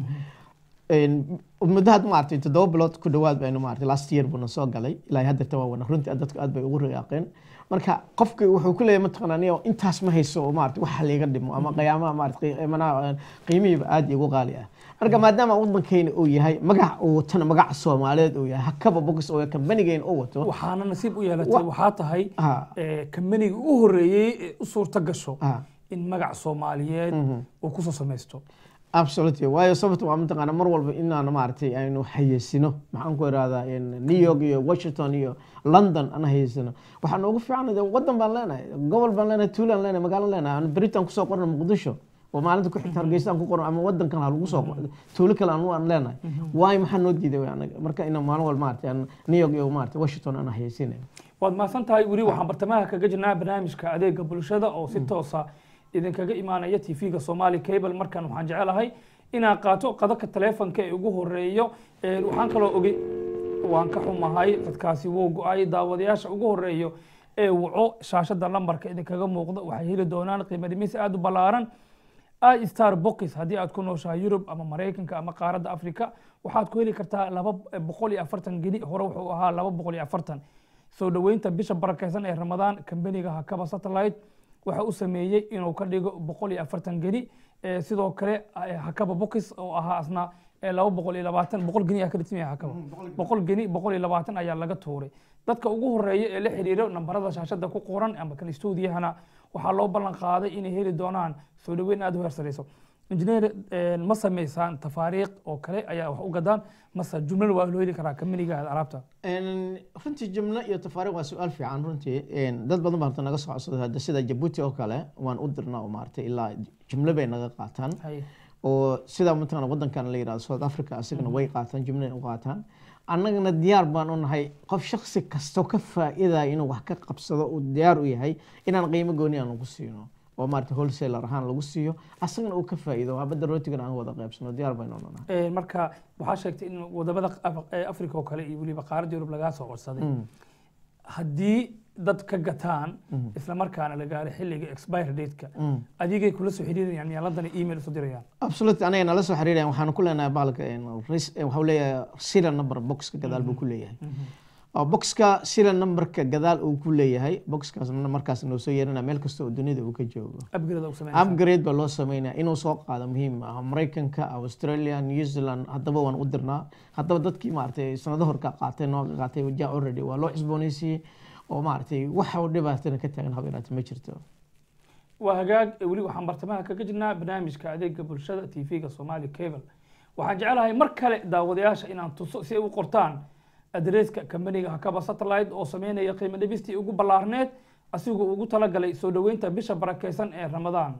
Een, muddo had maaragtay toddoba bilood ku dhawaad baynu maaragtay last year buuna soo galay ilaa haddeerta waa wana runtii dadku aad bay ugu riyaaqeen marka qofki wuxuu ku leeyahay mataqaana aniga intaas ma hayso oo maaragtay waxa liiga dhimo ama qiyaamaha maaragtay qiimanaha qiimihiiba aad igu qaali ah marka maadaama waddankeena uu yahay magac uu watana magaca soomaaliyeed uu yahay hakaba box oo kambanigeen uu wato waxaana nasiib u yeelatay Wa- waxaa tahay Ha. ee, kambaniga u horeeyey ee u suurta gasho Ha. in magac soomaaliyeed uu kusoo samaysto absolutely waayo sababta waa mataqaana mar walba inaan maaragtay aynu hayeysino maxaan ku irahdaa in new york iyo washington iyo london aan hayeysino waxaa noogu fiican dee wadan baan leenahay gobol baan leenahay tuulaan leenahay magaalo leenahay aan beritaan kusoo qorno muqdisho oo maalinta ku xigta hargeysaan ku qorno ama wadankan ha lagu soo qorno tuulo kale aan aan leenahay waayo maxaa noo diiday wey anaga marka inaan maalin walba maaragtay aan new york iyo maaragtay washington aan hayeysinayo waad mahadsan tahay weli waxaan bartamaha kaga jirnaa barnaamijka adeega bulshada oo si toosa idinkaga imaanaya tv-ga somali cable markan waxaan jecelahay inaan qaato qadaka taleefonka ee ugu horeeyo Ee, waxaan kaloo ogey waan ka xumahay dadkaasi wuu go-ay daawadayaasha ugu horeeyo ee waco shaashada lambarka idinkaga muuqda waxay heli doonaan qiimo dhimis aada u ballaaran i star box haddii aad ku nooshahay yurub ama maraykanka ama qaaradda africa waxaad ku heli kartaa laba boqol iyo afartan geni hore wuxuu ahaa laba boqol iyo afartan soo dhoweynta bisha barakeysan ee ramadaan kambaniga hakaba satellite waxa u sameeyey inuu ka dhigo boqol iyo afartan geni Ee, sidoo kale eh, hakaba box oo ahaa asna ee laba boqol iyo labaatan boqol geni ayaa ka dhigsan yahay hakaba boqol geni boqol iyo labaatan ayaa laga tuuray dadka ugu horeeya ee la xiriiro nambarada shaashada ku qoran ama kan stuudiyahana waxaa loo ballan qaaday inay heli doonaan soo dhoweyn aada u heersanayso injineer eh, ma samaysaan tafaariiq oo kale ayaa wax u gadaan mase jumlada waa loo heli karaa kamaniga alaabta Een, runtii jumlo iyo tafaariiq waa su-aal fiican runtii Een, dad badan baa horta naga soo codsaday hadda sida jabuuti oo kale waan u dirnaa oo maaragtay ilaa jumlo bay naga qaataan Haye. oo sida mataqaana wadankan la yirahdo south africa asigana way qaataan jumlana u qaataan annagana diyaar baan u nahay qof shaksi kasto ka faa'iidaya inuu wax ka qabsado uu diyaar u yahay inaan qiimo gooni aan lagu siino oo maarata wholesaler ahaan lagu siiyo asagana uu ka faa'iido habadda rootigana aan wada qaybsano diyaar baynu u nahay Ee, marka waxaa sheegtay in wadamada Af- ee africa oo kale iyo weliba qaaradda yurub lagaa soo codsaday haddii dad ka gataan isla markaana la gaaray xilliga expire dateka adigay kula soo xiriirayaan miyaaladana email isu dirayaan absolutely anaga nala soo xiriirayaan waxaanu ku leenahay bahalka een, ris- eh, waxuu leeyahay serial number boxka gadaal buu ku leeyahay oo boxka serial numberka gadaal uu ku leeyahay boxkaas markaas noo soo yeerinaya meel kasta oo dunida uu ka joogo upgrade u sameynaysaa upgrade baa loo sameynaya inuu soo qaado muhiim ah maraykanka australia new zealand haddaba waan u dirnaa haddaba dadkii maaragtay sanado hor ka qaatay nooga qaatay ja already waa loo cusboonaysiiyey oo maaragtay waxa uu dhibaatana ka taagan habeeraata ma jirto waa hagaag ee weli waxaan bartamaha kaga jirnaa barnaamijka adeega bulshada tv-ga somali cable waxaan jecelahay mar kale daawadayaasha inaan tuso si ay u qortaan adreeska kambaniga hakaba satellite oo sameynaya qiimo dhibistii ugu ballaarneed asigoo ugu talagalay soo dhoweynta bisha barakeysan ee ramadaan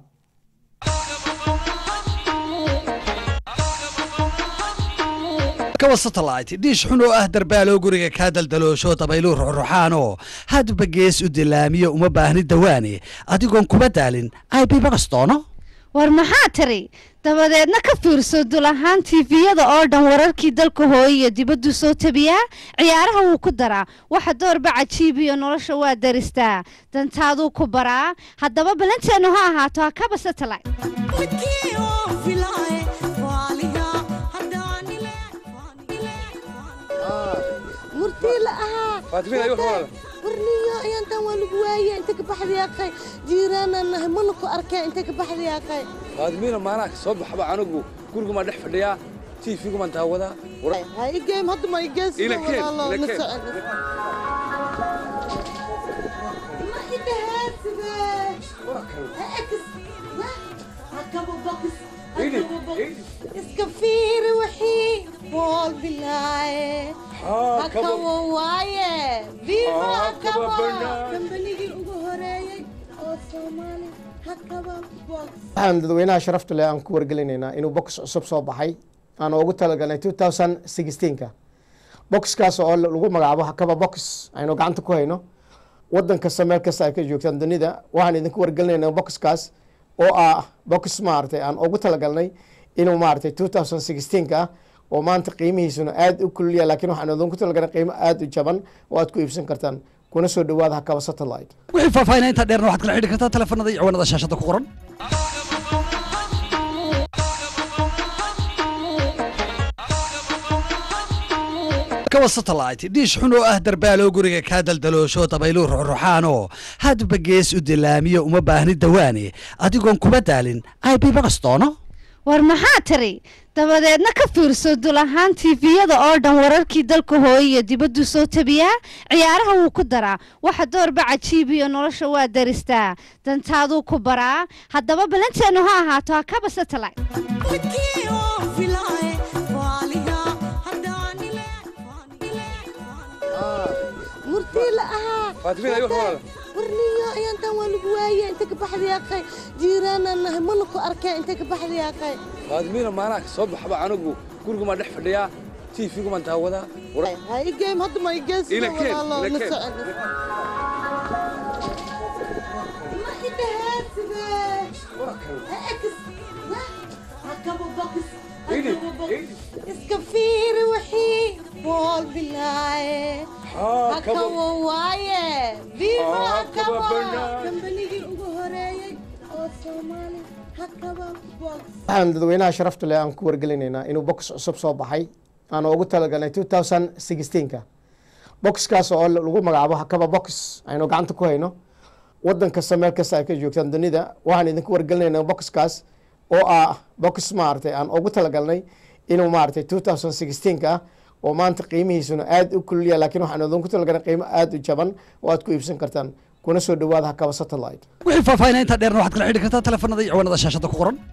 kawa satellite dhiish xun oo ah darbaaloo guriga kaa daldaloosho dabayluu ruxruxaanoo hadba gees u dilaamiyo uma baahni dawaane adigoon kuba daalin ib bagastono war maxaa tiri dabadeedna ka fiirso dul ahaan tiifiyada oo dhan wararkii dalka hooye iyo dibaddu soo tabiyaa ciyaaraha wuu ku daraa waxa doorba cajiibiyo nolosha waa daristaa dantaaduu ku baraa haddaba balanteennu ha ahaato hakaba satellite murtii la ahaa Faatimiina, igu hormar. warniyo ayaantan waa lagu waaye inta ka baxday yaaqay jiiraanaan nahay mana ku arkeen inta ka baxday yaaqay faadimiina maanaha soo baxba anigu gurigumaan dhex fadhiyaa tiifigumaan daawadaa war- ha igeem hadda ma igees Ila keen, ila keen. iska fiiri wixii bool bilaaye Haa, kaba- hakawa waaye viva Haa, kaba hakawa banaan. kambanigii ugu horeeyey oo soomaali hakaba box waxaan dadweynaha sharafta leh aan ku wargelinaynaa inuu box cusub soo baxay aan ugu talagalnay 2016ka boxkaas oo lagu magacaabo hakaba box aynu gacanta ku hayno wadan kasta meel kasta ay ka joogtaan dunida waxaan idinku wargelinaynaa boxkaas oo ah box maaragtay aan ugu talagalnay inuu maaragtay 2016ka ah oo maanta qiimihiisuna aad u kulliya laakiin waxaan idinku talagalnay qiimo aad u jaban oo aad ku iibsan kartaan kuna soo dhawaada hakaba satellite wixii faahfaahinaa intaa dheerna waxaad kala xidhi kartaa telefoonada iyo ciwaanada shaashada ku qoran kawa satellite dhiish xun oo ah darbaaloo guriga kaa daldaloosho dabayluu ruxruxaanoo hadba gees u dilaamiyo uma baahni dawaane adigoon kuba daalin ib bagastono war maxaa tiri dabadeedna ka fiirso dul ahaan tiifiyada oo dhan wararkii dalka hooye iyo dibaddu soo tabiyaa ciyaaraha wuu ku daraa waxa doorba cajiibiyo nolosha waa daristaa dantaaduu ku baraa haddaba balanteennu ha ahaato hakaba satellite murtii la ahaa Faatimiina, igu hormar. warniyo ayaantan waa lagu waaye inta ka baxday yaaqay jiiraanaan nahay mana ku arkeen inta ka baxday yaaqay faadimiina maanaha soo baxba anigu gurigumaan dhex fadhiyaa tiifigumaan daawadaa war- ha igeem hadda ma igees Ila keen, ila keen. iska fiiri wixii bool bilaaye Haa, kaba- hakawa waaye viva Haa, kaba hakawa banaan. kambanigii ugu horeeyey oo soomaali hakaba box waxaan dadweynaha sharafta leh aan ku wargelinaynaa inuu box cusub soo baxay aan ugu talagalnay 2016ka boxkaas oo lagu magacaabo hakaba box aynu gacanta ku hayno wadan kasta meel kasta ay ka joogtaan dunida waxaan idinku wargelinaynaa boxkaas oo ah box maaragtay aan ugu talagalnay inuu maaragtay 2016ka ah oo maanta qiimihiisuna aad u kulliya laakiin waxaan idinku talagalnay qiimo aad u jaban oo aad ku iibsan kartaan kuna soo dhawaada hakaba satellite wixii faahfaahinaa intaa dheerna waxaad kala xidhi kartaa telefoonada iyo ciwaanada shaashada ku qoran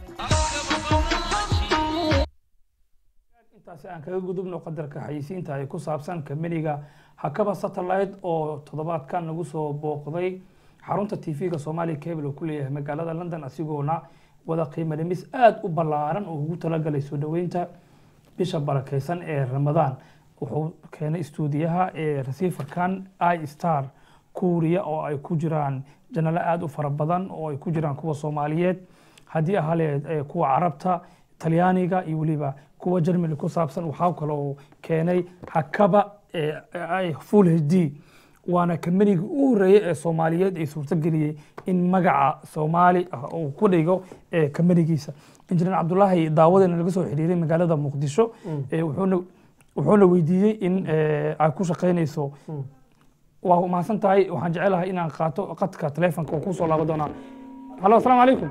intaasi aan kaga gudubno qadarka xayisiinta ay ku saabsan kamaniga hakaba satellite oo toddobaadkan nagu soo booqday xarunta tv-ga soomaaliya cable oo ku leeyahay magaalada london asigoona wada qiimo dhimis aada u ballaaran oo ugu talagalay soo dhoweynta bisha barakeysan ee ramadaan wuxuu keenay istuudiyaha ee receiverkan i star kuuriya oo ay ku jiraan janalo aada u fara badan oo ay ku jiraan kuwa soomaaliyeed haddii ahaleed eh, kuwa carabta talyaaniga iyo weliba kuwa germany ku saabsan waxaa kaloo keenay hakaba eh, ay full h d waana kamaniga u horeeyey ee soomaaliyeed ee suurtageliyey in magaca soomaali ah uu ku dhigo ee kamanigiisa injineer cabdulaahi daawadeena laga soo xiriiray magaalada muqdisho eh, wuxuuna wuxuuna weydiiyey in eh, ay ku shaqeynayso waa mahadsan tahay waxaan jecelahay inaan qaato qadka taleefonka oo kusoo laaban doonaa halo asalaamu calaykum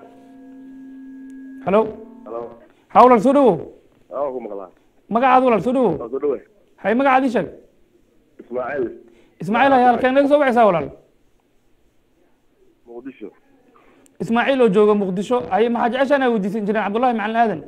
halo ha walaal soo dhawow aa ku maqlaa magacaada walaal soo dhawow waa soo dhawe hay magacaadii sheeg ismaaciil ismaaciil hay halkeen naga soo baxaysaa walaal muqdisho ismaaciil oo jooga muqdisho hay maxaa jeceshaan aa weydiisay injineer cabdullahi macalin aadan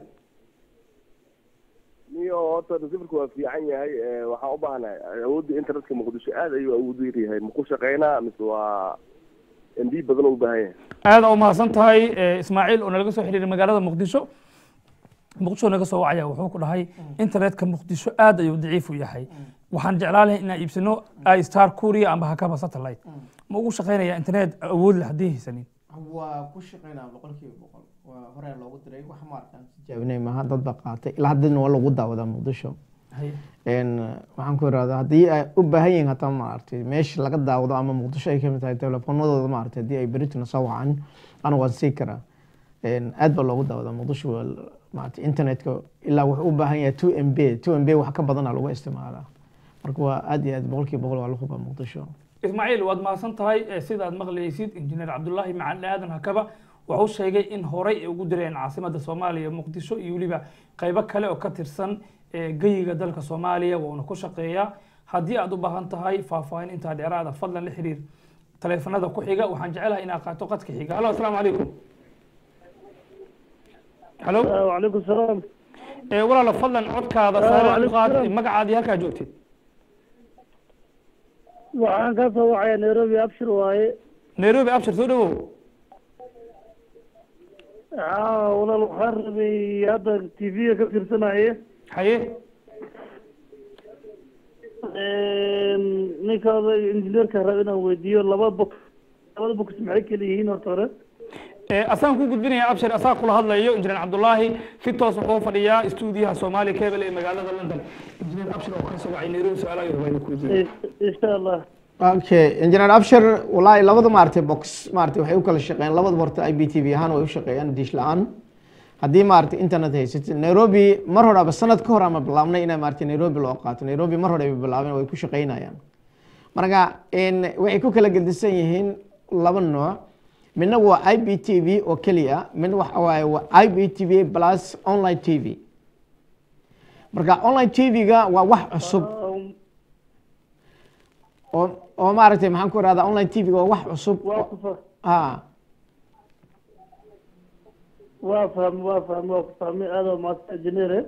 niyo horta receiverka waa fiican yahay ee, waxaan u baahanahay awoodda internetka muqdisho aad ayuu awood u yaryahay maku shaqeynaa mise waa mb badan u baahan yahay aada u mahadsan tahay eh, ismaaciil oo nalaga soo xiriiray magaalada muqdisho muqdisho naga soo wacaya wuxuu ku dhahay internetka muqdisho aad ayuu daciif u yahay waxaan jeclaan lahay inaan iibsano star korea amba hakaba satellite ma ugu shaqaynaya internet awood leh haddii haysanin waa ku shaqeynaa boqolkiiba boqol waa hore loogu diray wax maarkaan tijaabinay maaha dad baa qaatay ilaa haddana waa lagu daawadaa muqdisho Een, waxaan ku irahdaa haddii ay u baahan yihiin hataa maaragtay meesha laga daawado ama muqdisho ay kamid tahay telefoonadooda maaragtay haddii ay berituna soo wacaan ana waan sii karaa Een, aad baa loogu daawadaa muqdisho waa l- maaragtay internetka ilaa wuxuu u baahan yahay two m b two m b wax ka badanaa lagu isticmaalaa marka waa aad iyo aad boqolkiiba boqol waa la hubaa muqdisho ismaaciil waad mahadsan tahay Eh, sidaad maqlaysid injineer cabdulaahi macalin aadan hakaba wuxuu sheegay in horey ay ugu direen caasimadda soomaaliya muqdisho iyo weliba qaybo kale oo ka tirsan eh, geyiga dalka soomaaliya wuuna ku shaqeeyaa haddii aad u baahan tahay faahfaahin intaa dheeraada fadlan la xiriir taleefanada ku xiga waxaan jecelahay inaad qaato qadka xiga halo asalaamu calaykum halo وعليكم السلام Eh, walaalo fadlan codkaada Ah, saare u waalaikum qaad salaam. magacaadii halkaa joogtid waxaan ka soo wacaya nairobi abshir waaye nairobi abshir soo dhawow aa walaal waxaan rabay hadda t v-ga ka fiirsanaye haye ninka injineerka raba inaan weydiiyo laba box labada box maxay kala yihiin horta hore Eh, asaan ku gudbinaya abshir asaa kula hadlayo injineer cabdulaahi si toos wuxuu fadhiyaa stuudiyaha soomaali cable ee magaalada london injineer abshir oo ka soo wacay nairobi su-aalaha yar baa idinku weydiiyey insha allah okay engineer abshir wallaahi labada maaragtay box maaragtay waxay u kala shaqeeyaan labada horta i b t v ahaan way u shaqeeyaan dish la-aan haddii maaragtay internet haysatid nairobi mar hore aba sanad ka hor ama bilaabnay inay maaragtay nairobi loo qaato nairobi mar hore ay bilaabeen way ku shaqeynayaan marka in waxay ku kala gedisan yihiin laba nooc midna waa i b t v oo keliya midna waxa waaye waa i b t v plus online t v marka online t v-ga waa wax cusub oo oo maaragtay maxaan ku irahdaa online t v waa wax cusub waa ku fa ha waa fahmi waa fahmi waa ku fahmi aada maadsan injineere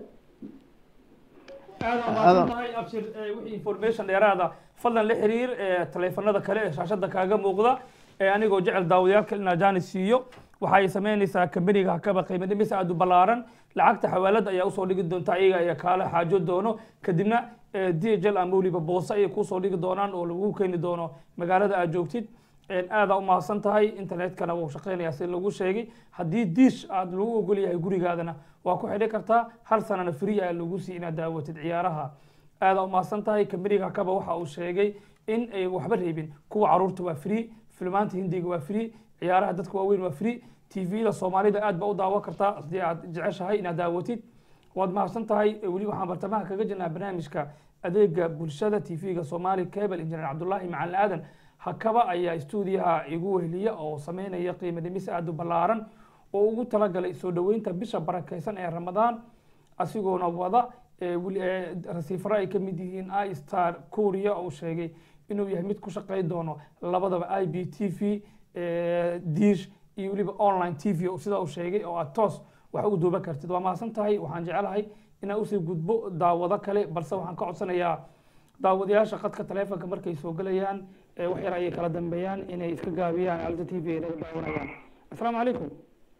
aad waa mahadsan tahay abshir eh, wixii information dheeraada fadlan la xiriir eh, taleefanada kale ee shaashada kaaga muuqda ee anigoo jecel daawadayaalka inaa jaanis siiyo waxay samaynaysaa kambaniga hakaba qiimo dhimis aad u ballaaran lacagta xawaalada ayaa usoo dhigi doonta iyaga ayaa kaala xaajo doono kadibna eh, dhl ama weliba boose ayay kusoo dhigi doonaan oo lagu keeni doono magaalada aad joogtid Een, aada u mahadsan tahay internetkana wuu shaqeynayaa si lagu sheegay haddii diish aad lagu ogol yahay gurigaadana waa ku xidhi kartaa hal sanana free ayaa lagu sii inaad daawatid ciyaaraha aada u mahadsan tahay kambaniga hakaba waxa uu sheegay in ay waxba reebin kuwa caruurta waa free filmaanta hindiga waa free ciyaaraha dadka waaweyn waa free tvda soomaalida aad ba u daawan kartaa haddii aad jeceshahay inaad daawatid waad mahadsan tahay weli waxaan bartamaha kaga jirnaa barnaamijka adeega bulshada tvga somali cable engineer cabdulaahi macalin aadan hakaba ayaa stuudiyaha igu weheliya oo sameynaya qiimo dhimis aad u ballaaran oo ugu talagalay soo dhoweynta bisha barakeysan ee ramadaan asigoona wada ee weli- ee rasiifaro ay ka mid yihiin i star korea oo sheegay inuu yahay mid ku shaqeyn doono labadaba i b t v dish iyo weliba online t v sida uu sheegay oo aad toos wax u duuban kartid waa mahadsan tahay waxaan jecelahay inaan usii gudbo daawado kale balse waxaan ka codsanayaa daawadayaasha khadka taleefonka markay soo gelayaan ee wax yar ayay kala dambeeyaan inay iska gaabiyaan alta t v ay naga daawanayaan asalaamu calaykum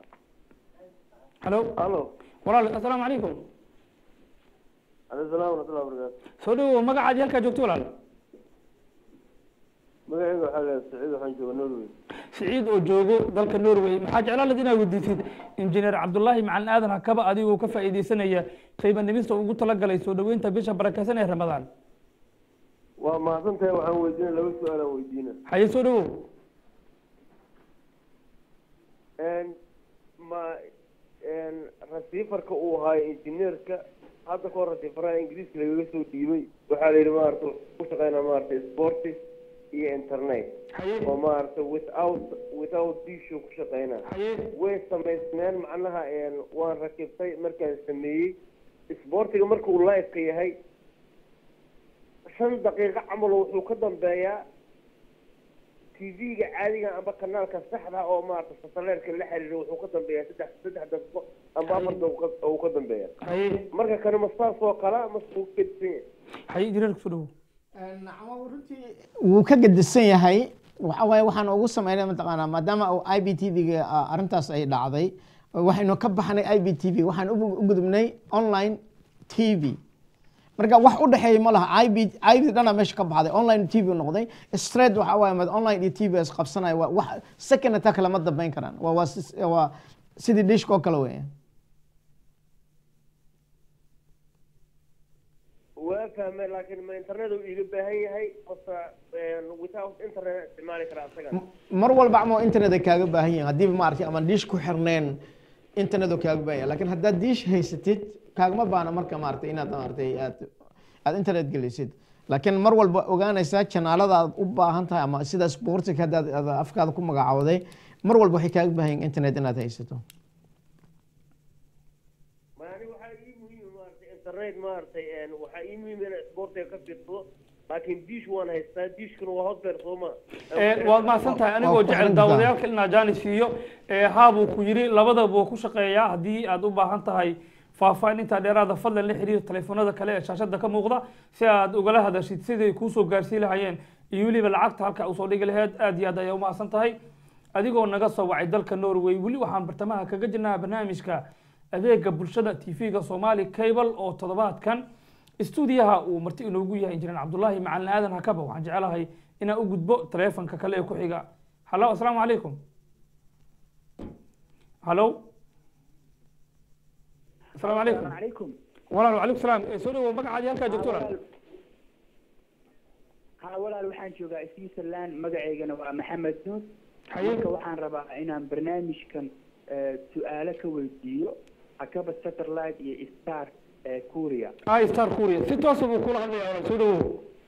halo halo walaal asalaamu calaykum alaykum salaam waraxmatullahi wabarakaatu soo dhawow magacaadii halkaa joogto walaal magacayga waxaa la saciid waxaan jooga norway siciid oo joogo dalka norway maxaa jeclaan lahayd inaad weydiisid injineer cabdulaahi macalin aadan hakaba adigoo ka faa'iideysanaya qiimo dhimista ugu talagalay soo dhoweynta bisha barakeysan ee ramadaan waa mahadsan tahay waxaan weydiina laba su-aal aan weydiina haye soo dhawow ma rasiifarka uu ahaayo injineerka hadda kahor rasiifaraha ingiriiska lagaga soo dhiibay waxaa la yidhi maarata ku shaqeynaa maarata sportis iyo internet haye oo maarata without without dishu ku shaqeynaa haye way samaysmeen macnaha waan rakibtay markaan sameeyey isboortiga marka uu live-ka yahay shan daqiiqo camal wuxuu ka dambeeyaa tv-ga caadiga amba kanaalka saxda oo maarata sataleerka la xiriira wuxuu ka dambeeyaa saddex saddex daqiiqo amba afar daqiiqo uu ka dambeeya haye marka kane ma saas oo kala mase uu ka gedisan yahay haye injineerka soo dhawow wuu ka gedisan yahay waxa waaye waxaan ugu sameynay mataqaanaa maadaama uu i b t v-ga arrintaas ay dhacday waxaynu ka baxnay i b t v waxaan u u gudubnay online t v marka wax u dhexeeya ma laha ib ib dhana meesha ka baxday online t v noqday straight waxa waaye mad online iyo t v is qabsanaya waa wax second attack lama dambeyn karaan waa waa sis- waa sidii dishka oo kale weeye waa fahmay laakiin ma internet uu iiga baahan yahay qofka without internet isticmaali karaa asaga mar walba ama internet ay kaaga baahan yihiin haddii maaragtay ama dish ku xirneen internet oo kaaga baahan yahay laakiin haddaad dish haysatid kaagama baana marka maaragtay inaad maaragtay aad aad internet gelisid laakiin mar walba ogaanaysaa janaalada aad u baahan tahay ama sida sportiga haddaad aad afkaada ku magacaawday mar walba waxay kaaga baahan yihiin internet inaad haysato ma ani waxaa ii muhiim maaragtay internet maaragtay een, waxaa ii muhiim inaan sportiga ka fiirsado laakiin dish waan haystaa dishkuna waa hot beer sooma Ee, waad mahadsan tahay anigoo Waa ku jecel xidhan daawadayaalka inaa jaanis siiyo ee, haabuu ku yidhi labadaba wuu ku shaqeeyaa haddii aad u baahan tahay faahfaahin intaa dheeraada fadlan la xiriir telefoonada kale ee shaashada ka muuqda si aad ugala hadashid siday kuusoo gaarsiin lahayeen iyo weliba lacagta halka usoo dhigi laheyd aad iyo aad ayaa umahadsan tahay adigoo naga soo wacay dalka norway weli waxaan bartamaha kaga jirnaa barnaamijka adeega bulshada tv-ga somali cable oo toddobaadkan stuudiyaha uu marti inoogu yahay injineer cabdulaahi macalin aadan hakaba waxaan jecelahay inaan u gudbo taleefanka kale ee ku xiga hallo asalaamu calaykum hallo asalaamu calaykum عليكم walaal wacalaykum salaam Eh, soo dhawow magacaadi halkaa joogto walaal ها walaal waxaan joogaa switzerland magaceygana waa maxamed nuur Haye. marka waxaan rabaa inaan barnaamijkan eh, su-aalo ka weydiiyo akaba satellite iyo star eh, kuria ay star kuria si toosa buu kula hadlaya walaal soo dhawow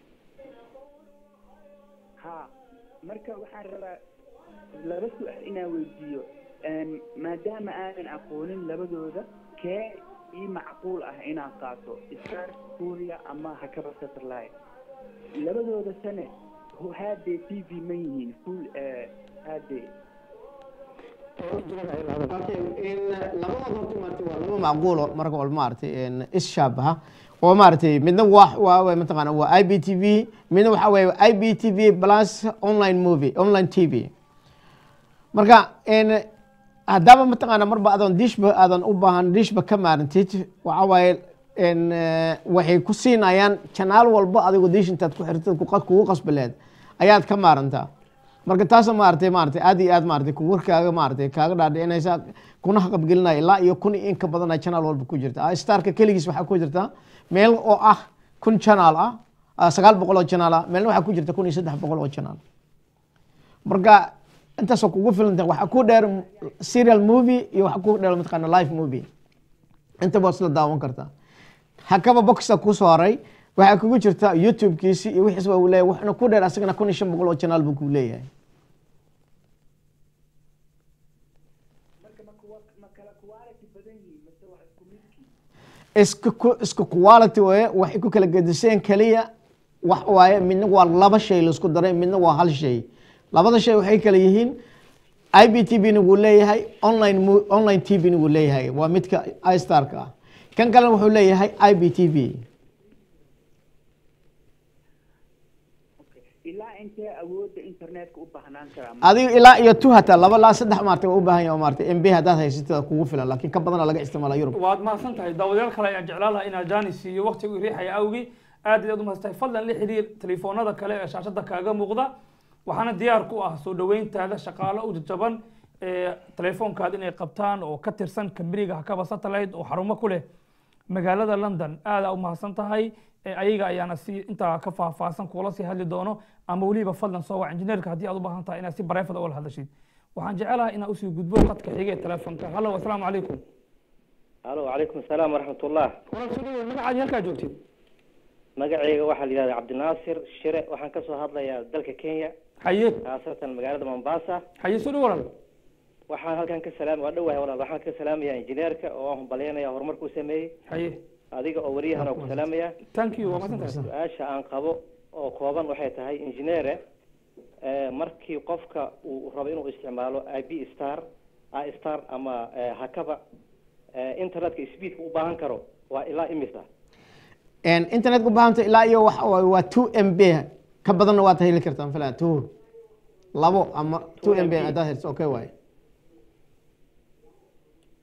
ha marka waxaan rabaa laba su-aal inaan weydiiyo Een, maadaama aanan aqoonin labadooda kee ii macquul ah inaan qaato star kuria ama hakaba satellite labadooda sane haadee t v ma yihiin full eh, haadee laba macquulo marka walba maaragtay een, is-shaabaha oo maaragtay midna waa waa waa mataqaana waa i b t v midna waxaa weeye i b t v plus online movie online t v marka een, haddaaba mataqaana marba adoon dishba aadan u baahan dishba ka maarantid waxaa waaye een, eh, waxay ku siinayaan janaal walba adigoo dish intaad ku xirtid ku qas- kugu qasbi lehed ayaad ka maarantaa marka taasa maaragtay maaragtay aad iyo aad maaragtay ku warkaaga maaragtay kaaga dhaadhicinaysa kuna haqabgelinaya ilaa iyo kun iyo in ka badan channel walba ku jirta Ah, starka keligiis waxaa ku jirta meel oo ah kun channel ah ah, sagaal boqol oo channel ah meelna waxaa ku jirta kun iyo saddex boqol oo channel marka intaasoo kugu filanta waxaa ku dheer serial movie iyo waxaa ku dheer mataqaana live movie inta baad isla daawan kartaa hakaba boxa kusoo haray waxaa kugu jirta youtube-kiisi iyo wixiis waa uu leeyahay wuxuuna ku dheer asagana kun iyo shan boqol oo channel buu ku leeyahay isku ku- isku quality waye waxay ku kala gediseen keliya wax waaye midna waa laba shay laisku daray midna waa hal shay labada shay waxay kala yihiin i b t v na wuu leeyahay online mo- online t v na wuu leeyahay waa midka istarka ah kan kalena wuxuu leeyahay i b t v ilaa intee awoodda internetka u baahnaan karaa adiga ilaa iyo two hataa laba ilaa saddex maartay waa u baahan yahay oo maartay mb haddaad haysatid kugu filan laakiin ka badana laga isticmaala yurub waad mahadsan tahay daawadayaal kale ayaan jeclaan lahaa inaa jaanis siiyo waqtigu riixaya awgi aad iyo aad u mahadsan tahay fadlan la xiriir telefoonada kale ee shaashada kaaga muuqda waxaana diyaar ku ah soo dhaweyntaada shaqaalo u jajaban ee telefoonkaada inay qabtaan oo ka tirsan kambaniga hakaba satellite oo xarumo ku leh magaalada london aadaa u mahadsan tahay ee ayaga ayaana si intaa ka faahfaahsan kuula sii hadli doono ama weliba fadlan soo wac injineerka haddii aad u baahan tahay inaad si bareefada ula hadashid waxaan jecelahay inaa usii gudbo qadka xige ee telefoonka hallo asalaamu calaykum alo calaykum asalaam waraxmatullah walaal soo dhawow magacaadi halkaa joogtid magacayga waxaa la yidhahdaa cabdinaasir shire waxaan kasoo hadlayaa dalka kenya haye khaasatan magaalada mombasa haye soo dhawow walaal waxaan halkan ka salaam waa dhowahay walaal waxaan ka salaamayaa injineerka oo aan humbalyaynaya horumarkuu sameeyey haye adiga oo wariyahan oo ku salaamaya thank you waa mahadsan tahay su-aasha aan qabo oo kooban waxay tahay injineere eh, markii qofka uu rabo inuu isticmaalo i b star i star ama eh, hakaba eh, internetka speedka u baahan karo waa ilaa imisa internet ku baahanta ilaa iyo waxa waaye waa two m b ka badanna waad heli kartaan filan two labo ama two m b haddaad helso okay waaye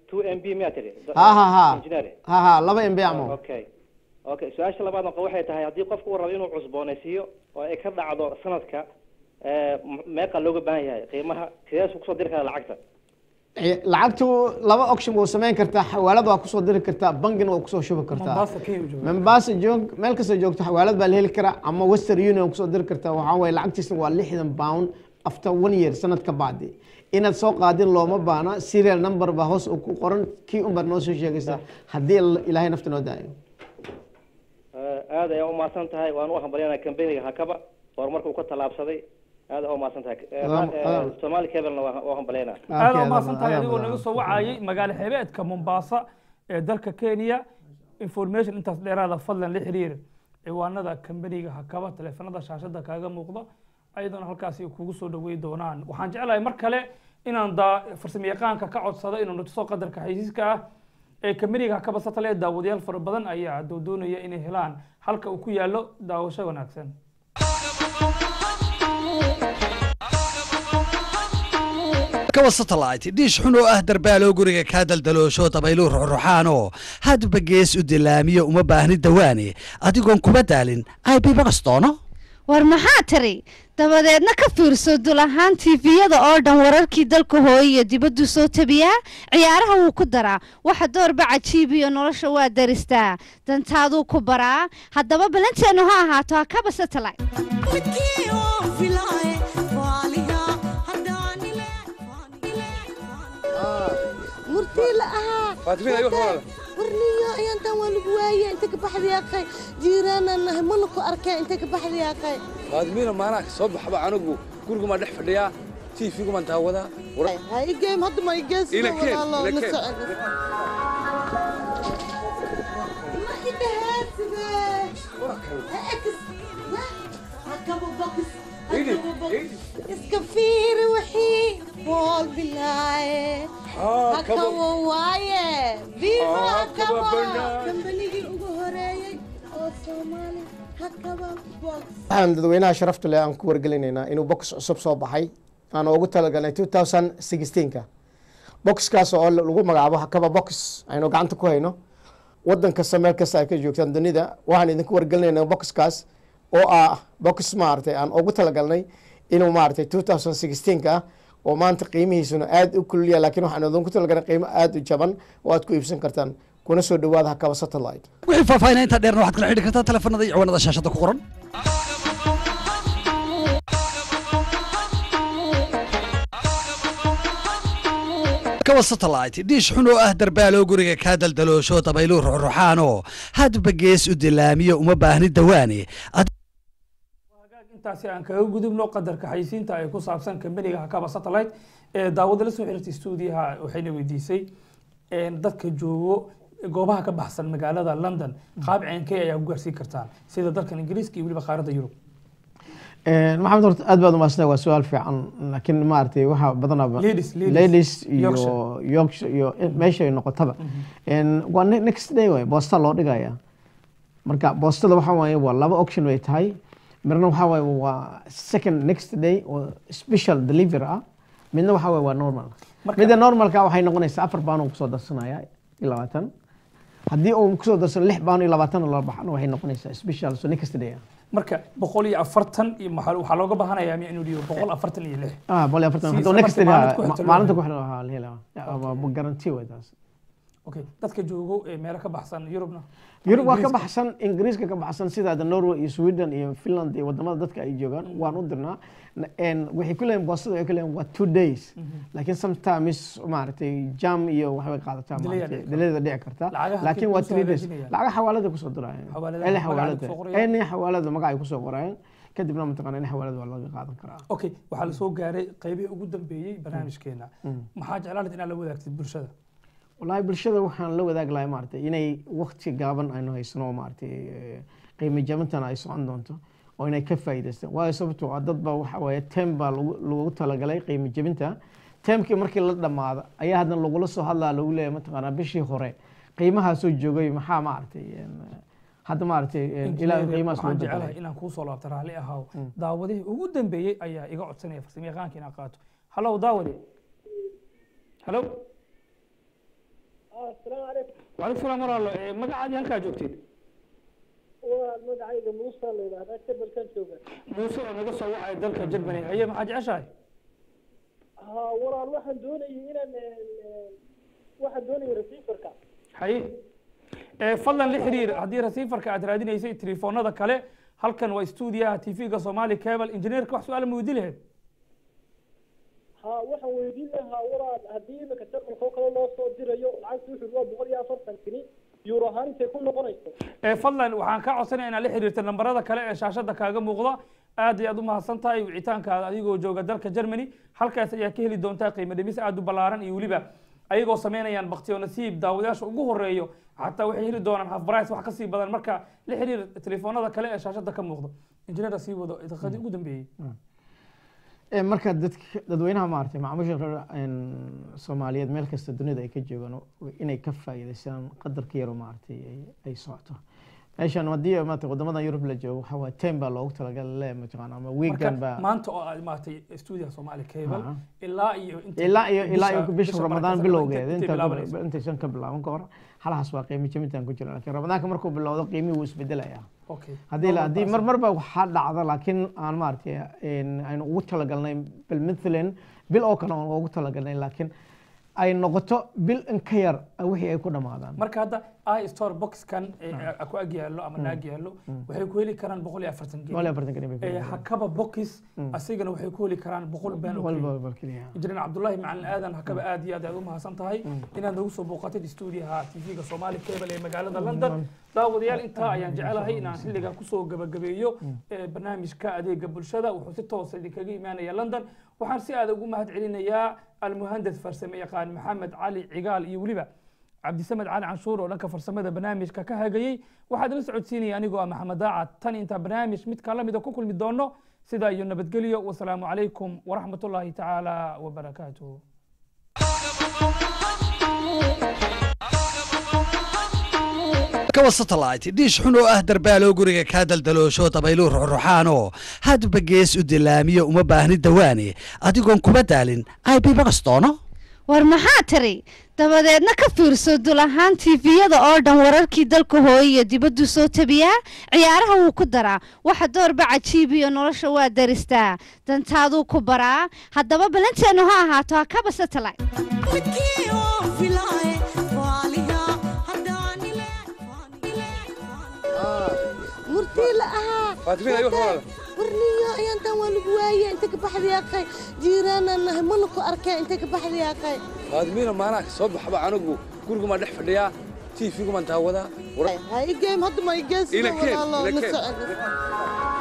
two m b miyaa tiri ha ha ha engineer ha ha laba mb camal okay okay su-aasha labaadna waxay tahay haddii qofku uu rabo inuu cusboonaysiiyo oo ay ka dhacdo sanadka eh, m- meeqa looga baahan yahay qiimaha sideesu kusoo diri kara lacagta Ci- lacagtu laba option waa samayn kartaa xawaalad waa kusoo diri kartaa bangina waa kusoo shubi kartaa Mombasa Kenya uu joogaa. mombasa joog meel kastoo joogto xawaalad baa la heli karaa ama western union kusoo diri kartaa waxaa waye lacagtiisna waa lixdan pound after one year sanad ka bacdi inaad soo qaadin looma baana serial number baa hoos uu ku qoran kii un baad noo soo sheegaysaa haddii ilaahay nafta noo daayo Eh, aad ayaa umahadsan tahay waan u hambalyanaa kambaniga hakaba horumarka uu ka tallaabsaday aad ayaa umahadsan tahay Eh, Adaa- eh, adaa- somali cablena waa waa hambalyanaa aada umahadsan tahay adigoo naga soo wacayay magaalo xebeedka mombasa ee dalka kenya information intaas dheeraada fadlan la xiriir ciwaanada kambaniga hakaba taleefanada shaashada kaaga muuqda ayadoona halkaasi kugu soo dhawey doonaan waxaan jeclahay mar kale inaan daa farsamayaqaanka ka codsado inuu natuso qadarka xaysiiska ah ee kambaniga hakaba satellite daawadayaal fara badan ayaa doo doonaya inay helaan halka uu ku yaalo daawasho wanaagsan kawa satellite dhiish xun oo ah darbaaloo guriga kaa daldaloosho dabayluu ruxruxaanoo hadba gees u dilaamiyo uma baahni dawaane adigoon kuba daalin ib baqastoono war maxaa tiri dabadeedna ka fiirso dul ahaan tiifiyada oo dhan wararkii dalka hooye iyo dibaddu soo tabiyaa ciyaaraha wuu ku daraa waxa doorba cajiib iyo nolosha waa daristaa dantaaduu ku baraa haddaba balanteennu ha ahaato hakaba satellite murtii la ahaa Faatimiina, igu hormar. warniyo ayaantan waa lagu waaye inta ka baxday yaaqay jiiraanaan nahay mana ku arkeen inta ka baxday yaaqay faadmiina maanaa soo baxba anigu gurigumaan dhex fadhiyaa tvgumaan daawadaa war- ha igeem hadda ma igees Ila keen, walaalo ila la keen. socon ma idhahaaside hakaba bokis hakaba bokis iska fiiri wixii bool bilaaye hakaba waaye viva Hakaba hakaba banaan. kambanigii ugu horeeyey oo soomaali hakaba box waxaan dadweynaha sharafta leh aan ku wargelinaynaa inuu box cusub soo baxay aan ugu talagalnay 2016ka boxkaas oo lagu magacaabo hakaba box aynu gacanta ku hayno wadan kasta meel kasta ay ka joogtaan dunida waxaan idinku wargelinaynaa boxkaas oo ah box maaragtay aan ugu talagalnay inuu maaragtay 2016ka ah oo maanta qiimihiisuna aad u kululya laakiin waxaan idinku talagalnay qiimo aad u jaban oo aad ku iibsan kartaan kuna soo dhawaada hakaba satellite wixii faahfaahinaa intaa dheerna waxaad kala xidhi kartaa taleefanada iyo ciwaanada shaashada ku qoran kawa satellite dhiish xun oo ah darbaaloo guriga kaa daldaloosho dabayluu ruxruxaanoo hadba gees u dilaamiyo uma baahni dawaane intaasi aan kaga gudubno qadarka xayisiinta ay ku saabsan kambaniga hakaba satellite ee daawada la soo xiriirtay stuudiyaha waxayna weydiisay een, dadka joogo goobaha ka baxsan magaalada london qaab ceenkee ayaa ku gaarsiin kartaan sida dalkan ingiriiska iyo weliba qaaradda yurub maxamed horta aad baad umaasnay waa su-aal fiican laakiin maaragtay waxaa badanaba Ladies, ladies. ladies iyo Yorkshire. yorkshire iyo meeshay noqotaba En, waa ne- next day way boosta loo dhigaya marka boostada waxa waaye waa laba option way tahay midna waxa waaye waa second next day oo special delivery ah midna waxa waaye waa normal midda normalka waxay noqonaysaa afar baan uu kusoo darsanaya iyo labaatan haddii uu kusoo darsano lix baan iyo labaatan la baxana waxay noqonaysaa special so next day ah marka boqol iyo afartan iyo maxaa waxaa looga baahanayaa inuu dhigo boqol afartan iyo lix ah boqol iyo afartan Si hadduu isla next markii day maalinta ku ah, xigta loo maalinta ku helo. xidhan waxaa la helaa waa garanti way taas okay dadka joogo ee meelo ka baxsan yurubna yurub waa ka Ingiriiska. baxsan ingiriiska ka baxsan sida hadda norway iyo sweden iyo finland iyo wadamada dadka ay joogaan waan u dirnaa En waxay ku leeyihin boostada waxay ku leeyihin waa two days laakiin sometimes maaragtay jam iyo waxbay qaadataa Delay aa maaragtay dhici delayda dhici karta Lacagaha laakiin halkee waa kusoo three days hagaajinayaan? lacagaha xawaalada kusoo dirayaan Xawaaladaha eli magaca xawaalada kusoo qorayaan? any xawaalada magaca ay kusoo qorayaan kadibna mataqana in xawaalada waa laga qaadan karaa okay waxaa lasoo gaaray qaybihii ugu dambeeyey barnaamijkeena Mm. maxaa jeclaan lahayd inaad la wadaagtid bulshada wallaahi bulshada waxaan la wadaagi lahay maaragtay inay waqti gaaban aynu haysano oo maaragtay eh, qiimo jabintan ay socon doonto oo inay ka faa'iidaystaan waayo sababtoo ah dad baa waxa waaye tem baa lagu lagu talagalay qiimo jabinta temkii markii la dhammaado ayaa haddana lagula soo hadlaa lagu leeyahay mataqaanaa bishii hore qiimahaa soo joogay maxaa maaragtay en, hadda maaragtay en, ilaa Engineer, qiimahaas loo waxaan bedelay jecelahay inaan kuu soo laabto raalli ahaw daawadihii ugu dambeeyey ayaa iga codsanaya farsamayaqaanka inaad qaato hallow daawade hallow asalaamu calaykum waalaikum salaam walaalo Eh, magacaadii halkaa joogtid waa magacayga muusa la yidhahdaa jabalkan jooga muuse oo naga soo wacaya dalka germany haye maxaa jeceshahay ha walaal waxaan doonayay inaan waxaan doonayay receiverka haye Eh, fadlan la xiriir haddii receiverka aad raadinaysay telefoonada kale halkan waa stuudiyaha tv-ga somali cable engineerka wax su-aal ma weydi lahayd ha waxaan weydiin lahaa walaal haddii imika jarmalka oo kale loo soo dirayo lacagta wuxuu waa boqol iyo afartan kini euro ahaan intay ku noqonayso Eh, fadlan waxaan kaa codsanaya inaad la xiriirta nambarada kale ee shaashada kaaga muuqda aad iyo aad u mahadsan tahay wicitaankaada adigoo jooga dalka germany halkaas ayaa ka heli doontaa qiimo dhimis aad u ballaaran iyo weliba ayagoo samaynayaan baktiyo nasiib daawadayaasha ugu horeeyo xataa waxay heli doonaan half price wax kasii badan marka la xiriir telefoonada kale ee shaashada ka muuqda injineera sii wado daqiiqadii ugu dambeeyey Ee, marka dadka dadweynaha maaragtay macaamiisha reer een, soomaaliyeed meel kasta dunida ay ka joogaan oo inay ka faa'iidaystaan qadarka yaro maaragtay ay- ay socoto meeshan haddii maaragtay wadamadan yurub la joogo waxaa waaye time baa loogu talagalay mataqaana ama weekend marka baa maanta oo aad maaragtay stuudiyaha soomaali cable Aha. ilaa iyo inta- ilaa iyo ilaa iyo bisha- bisha bisha ramadaan barakeysan bilowgeeda intay inta bilaabanayso. intaysan ka bilaaban ka hor halahaas waa qiimo jabintaan ku jira laakiin ramadaanka markuu bilowdo qiimihii wuu isbedelayaa Okay. haddii la- Normal haddii person. mar marba waxaa dhacda laakiin aan maaragtay een, aynu ugu talagalnay bil mathalan bil oo kale aan ugu talagalnay laakiin ay noqoto bil in ka yar wixii ay ku dhamaadaan marka hadda i store boxkan ee ku ag yaallo ama naag yaallo waxay ku heli karaan boqol iyo afartan Boqol iyo afartan geni bay ku heli Eh, karaan. hakaba box asigana waxay ku heli karaan boqol been oo Boqol keliya. bal keliya. injineer cabdullaahi macalin aadan hakaba aad iyo aad aad u mahadsan tahay inaad nagu soo booqatid stuudiyaha tv-ga soomaali cable ee magaalada london daawadayaal intaa ayaan jecelahay inaan xilligan kusoo gabagabeeyo eh, barnaamijka adeega bulshada wuxuu si toosa idinkaga imaanaya london waxaan si aad ugu mahad celinayaa almuhandas farsame yaqaan maxamed cali cigaal iyo weliba cabdisamed cali canshuur oo dhanka farsamada barnaamijka ka hagayey waxaad ila socodsiinaya anigoo ah maxamed daacad tan intaa barnaamij mid ka lamida ku kulmi doono sidaa iyo nabadgelyo wasalaamu calaykum waraxmatullaahi tacaala wabarakaatuh kawa satellite dhiish xun oo ah darbaaloo guriga kaa daldaloosho dabayluu ruxruxaanoo hadba gees u dilaamiyo uma baahni dawaane adigoon kuba daalin ib baqastoono war maxaa tiri dabadeedna ka fiirso dul ahaan tiifiyada oo dhan wararkii dalka hooye iyo dibaddu soo tabiyaa ciyaaraha wuu ku daraa waxa doorba cajiib iyo nolosha waa daristaa dantaaduu ku baraa haddaba balanteennu ha ahaato hakaba satellite murtii la ahaa Faatimiina, iyo walaal. warniyo ayaantan waa lagu waaye inta ka baxday yaaqay jiiraanaan nahay mana ku arkeen inta ka baxday yaaqay faadimiina maanaa soo baxba anigu gurigumaan dhex fadhiyaa tv-gumaan daawadaa war- ha igeem hadda ma igees Ila keen, walaalo ila la keen. socon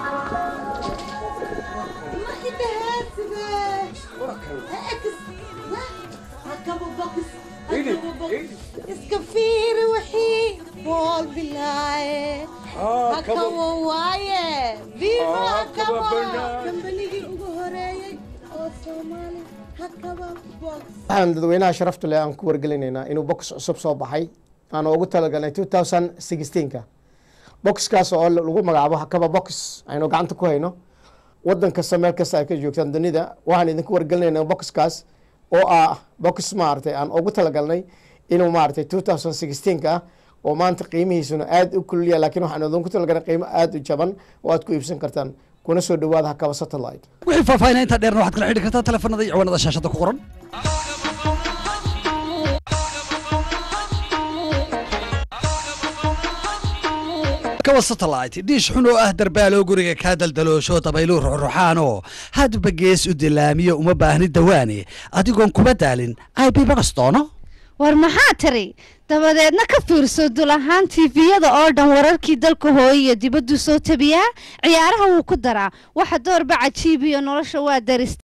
iska fiiri wixii bool bilaaye Haa, kaba- hakawa waaye viva Haa, hakaba kaba banaan. kambanigii ugu horeeyey oo soomaali hakaba box waxaan dadweynaha sharafta leh aan ku wargelinaynaa inuu box cusub soo baxay aan ugu talagalnay 2016ka boxkaas oo lagu magacaabo hakaba box aynu gacanta ku hayno wadan kasta meel kasta ay ka joogtaan dunida waxaan idinku wargelinaynaa boxkaas oo ah box maaragtay aan ugu talagalnay inuu maaragtay 2016ka ah oo maanta qiimihiisuna aad u kululya laakiin waxaan idinku talagalnay qiimo aad u jaban oo aad ku iibsan kartaan kuna soo dhawaada hakaba satellite wixii faahfaahinaa intaa dheerna waxaad kala xidhi kartaa telefoonada iyo ciwaanada shaashada ku qoran kawa satellite dhiish xun oo ah darbaaloo guriga kaa daldaloosho dabayluu ruxruxaanoo hadba gees u dilaamiyo uma baahni dawaane adigoon kuba daalin ib baqastoono war maxaa tiri dabadeedna ka fiirso dul ahaan tiifiyada oo dhan wararkii dalka hooye iyo dibaddu soo tabiyaa ciyaaraha wuu ku daraa waxa doorba cajiib iyo nolosha waa daristaa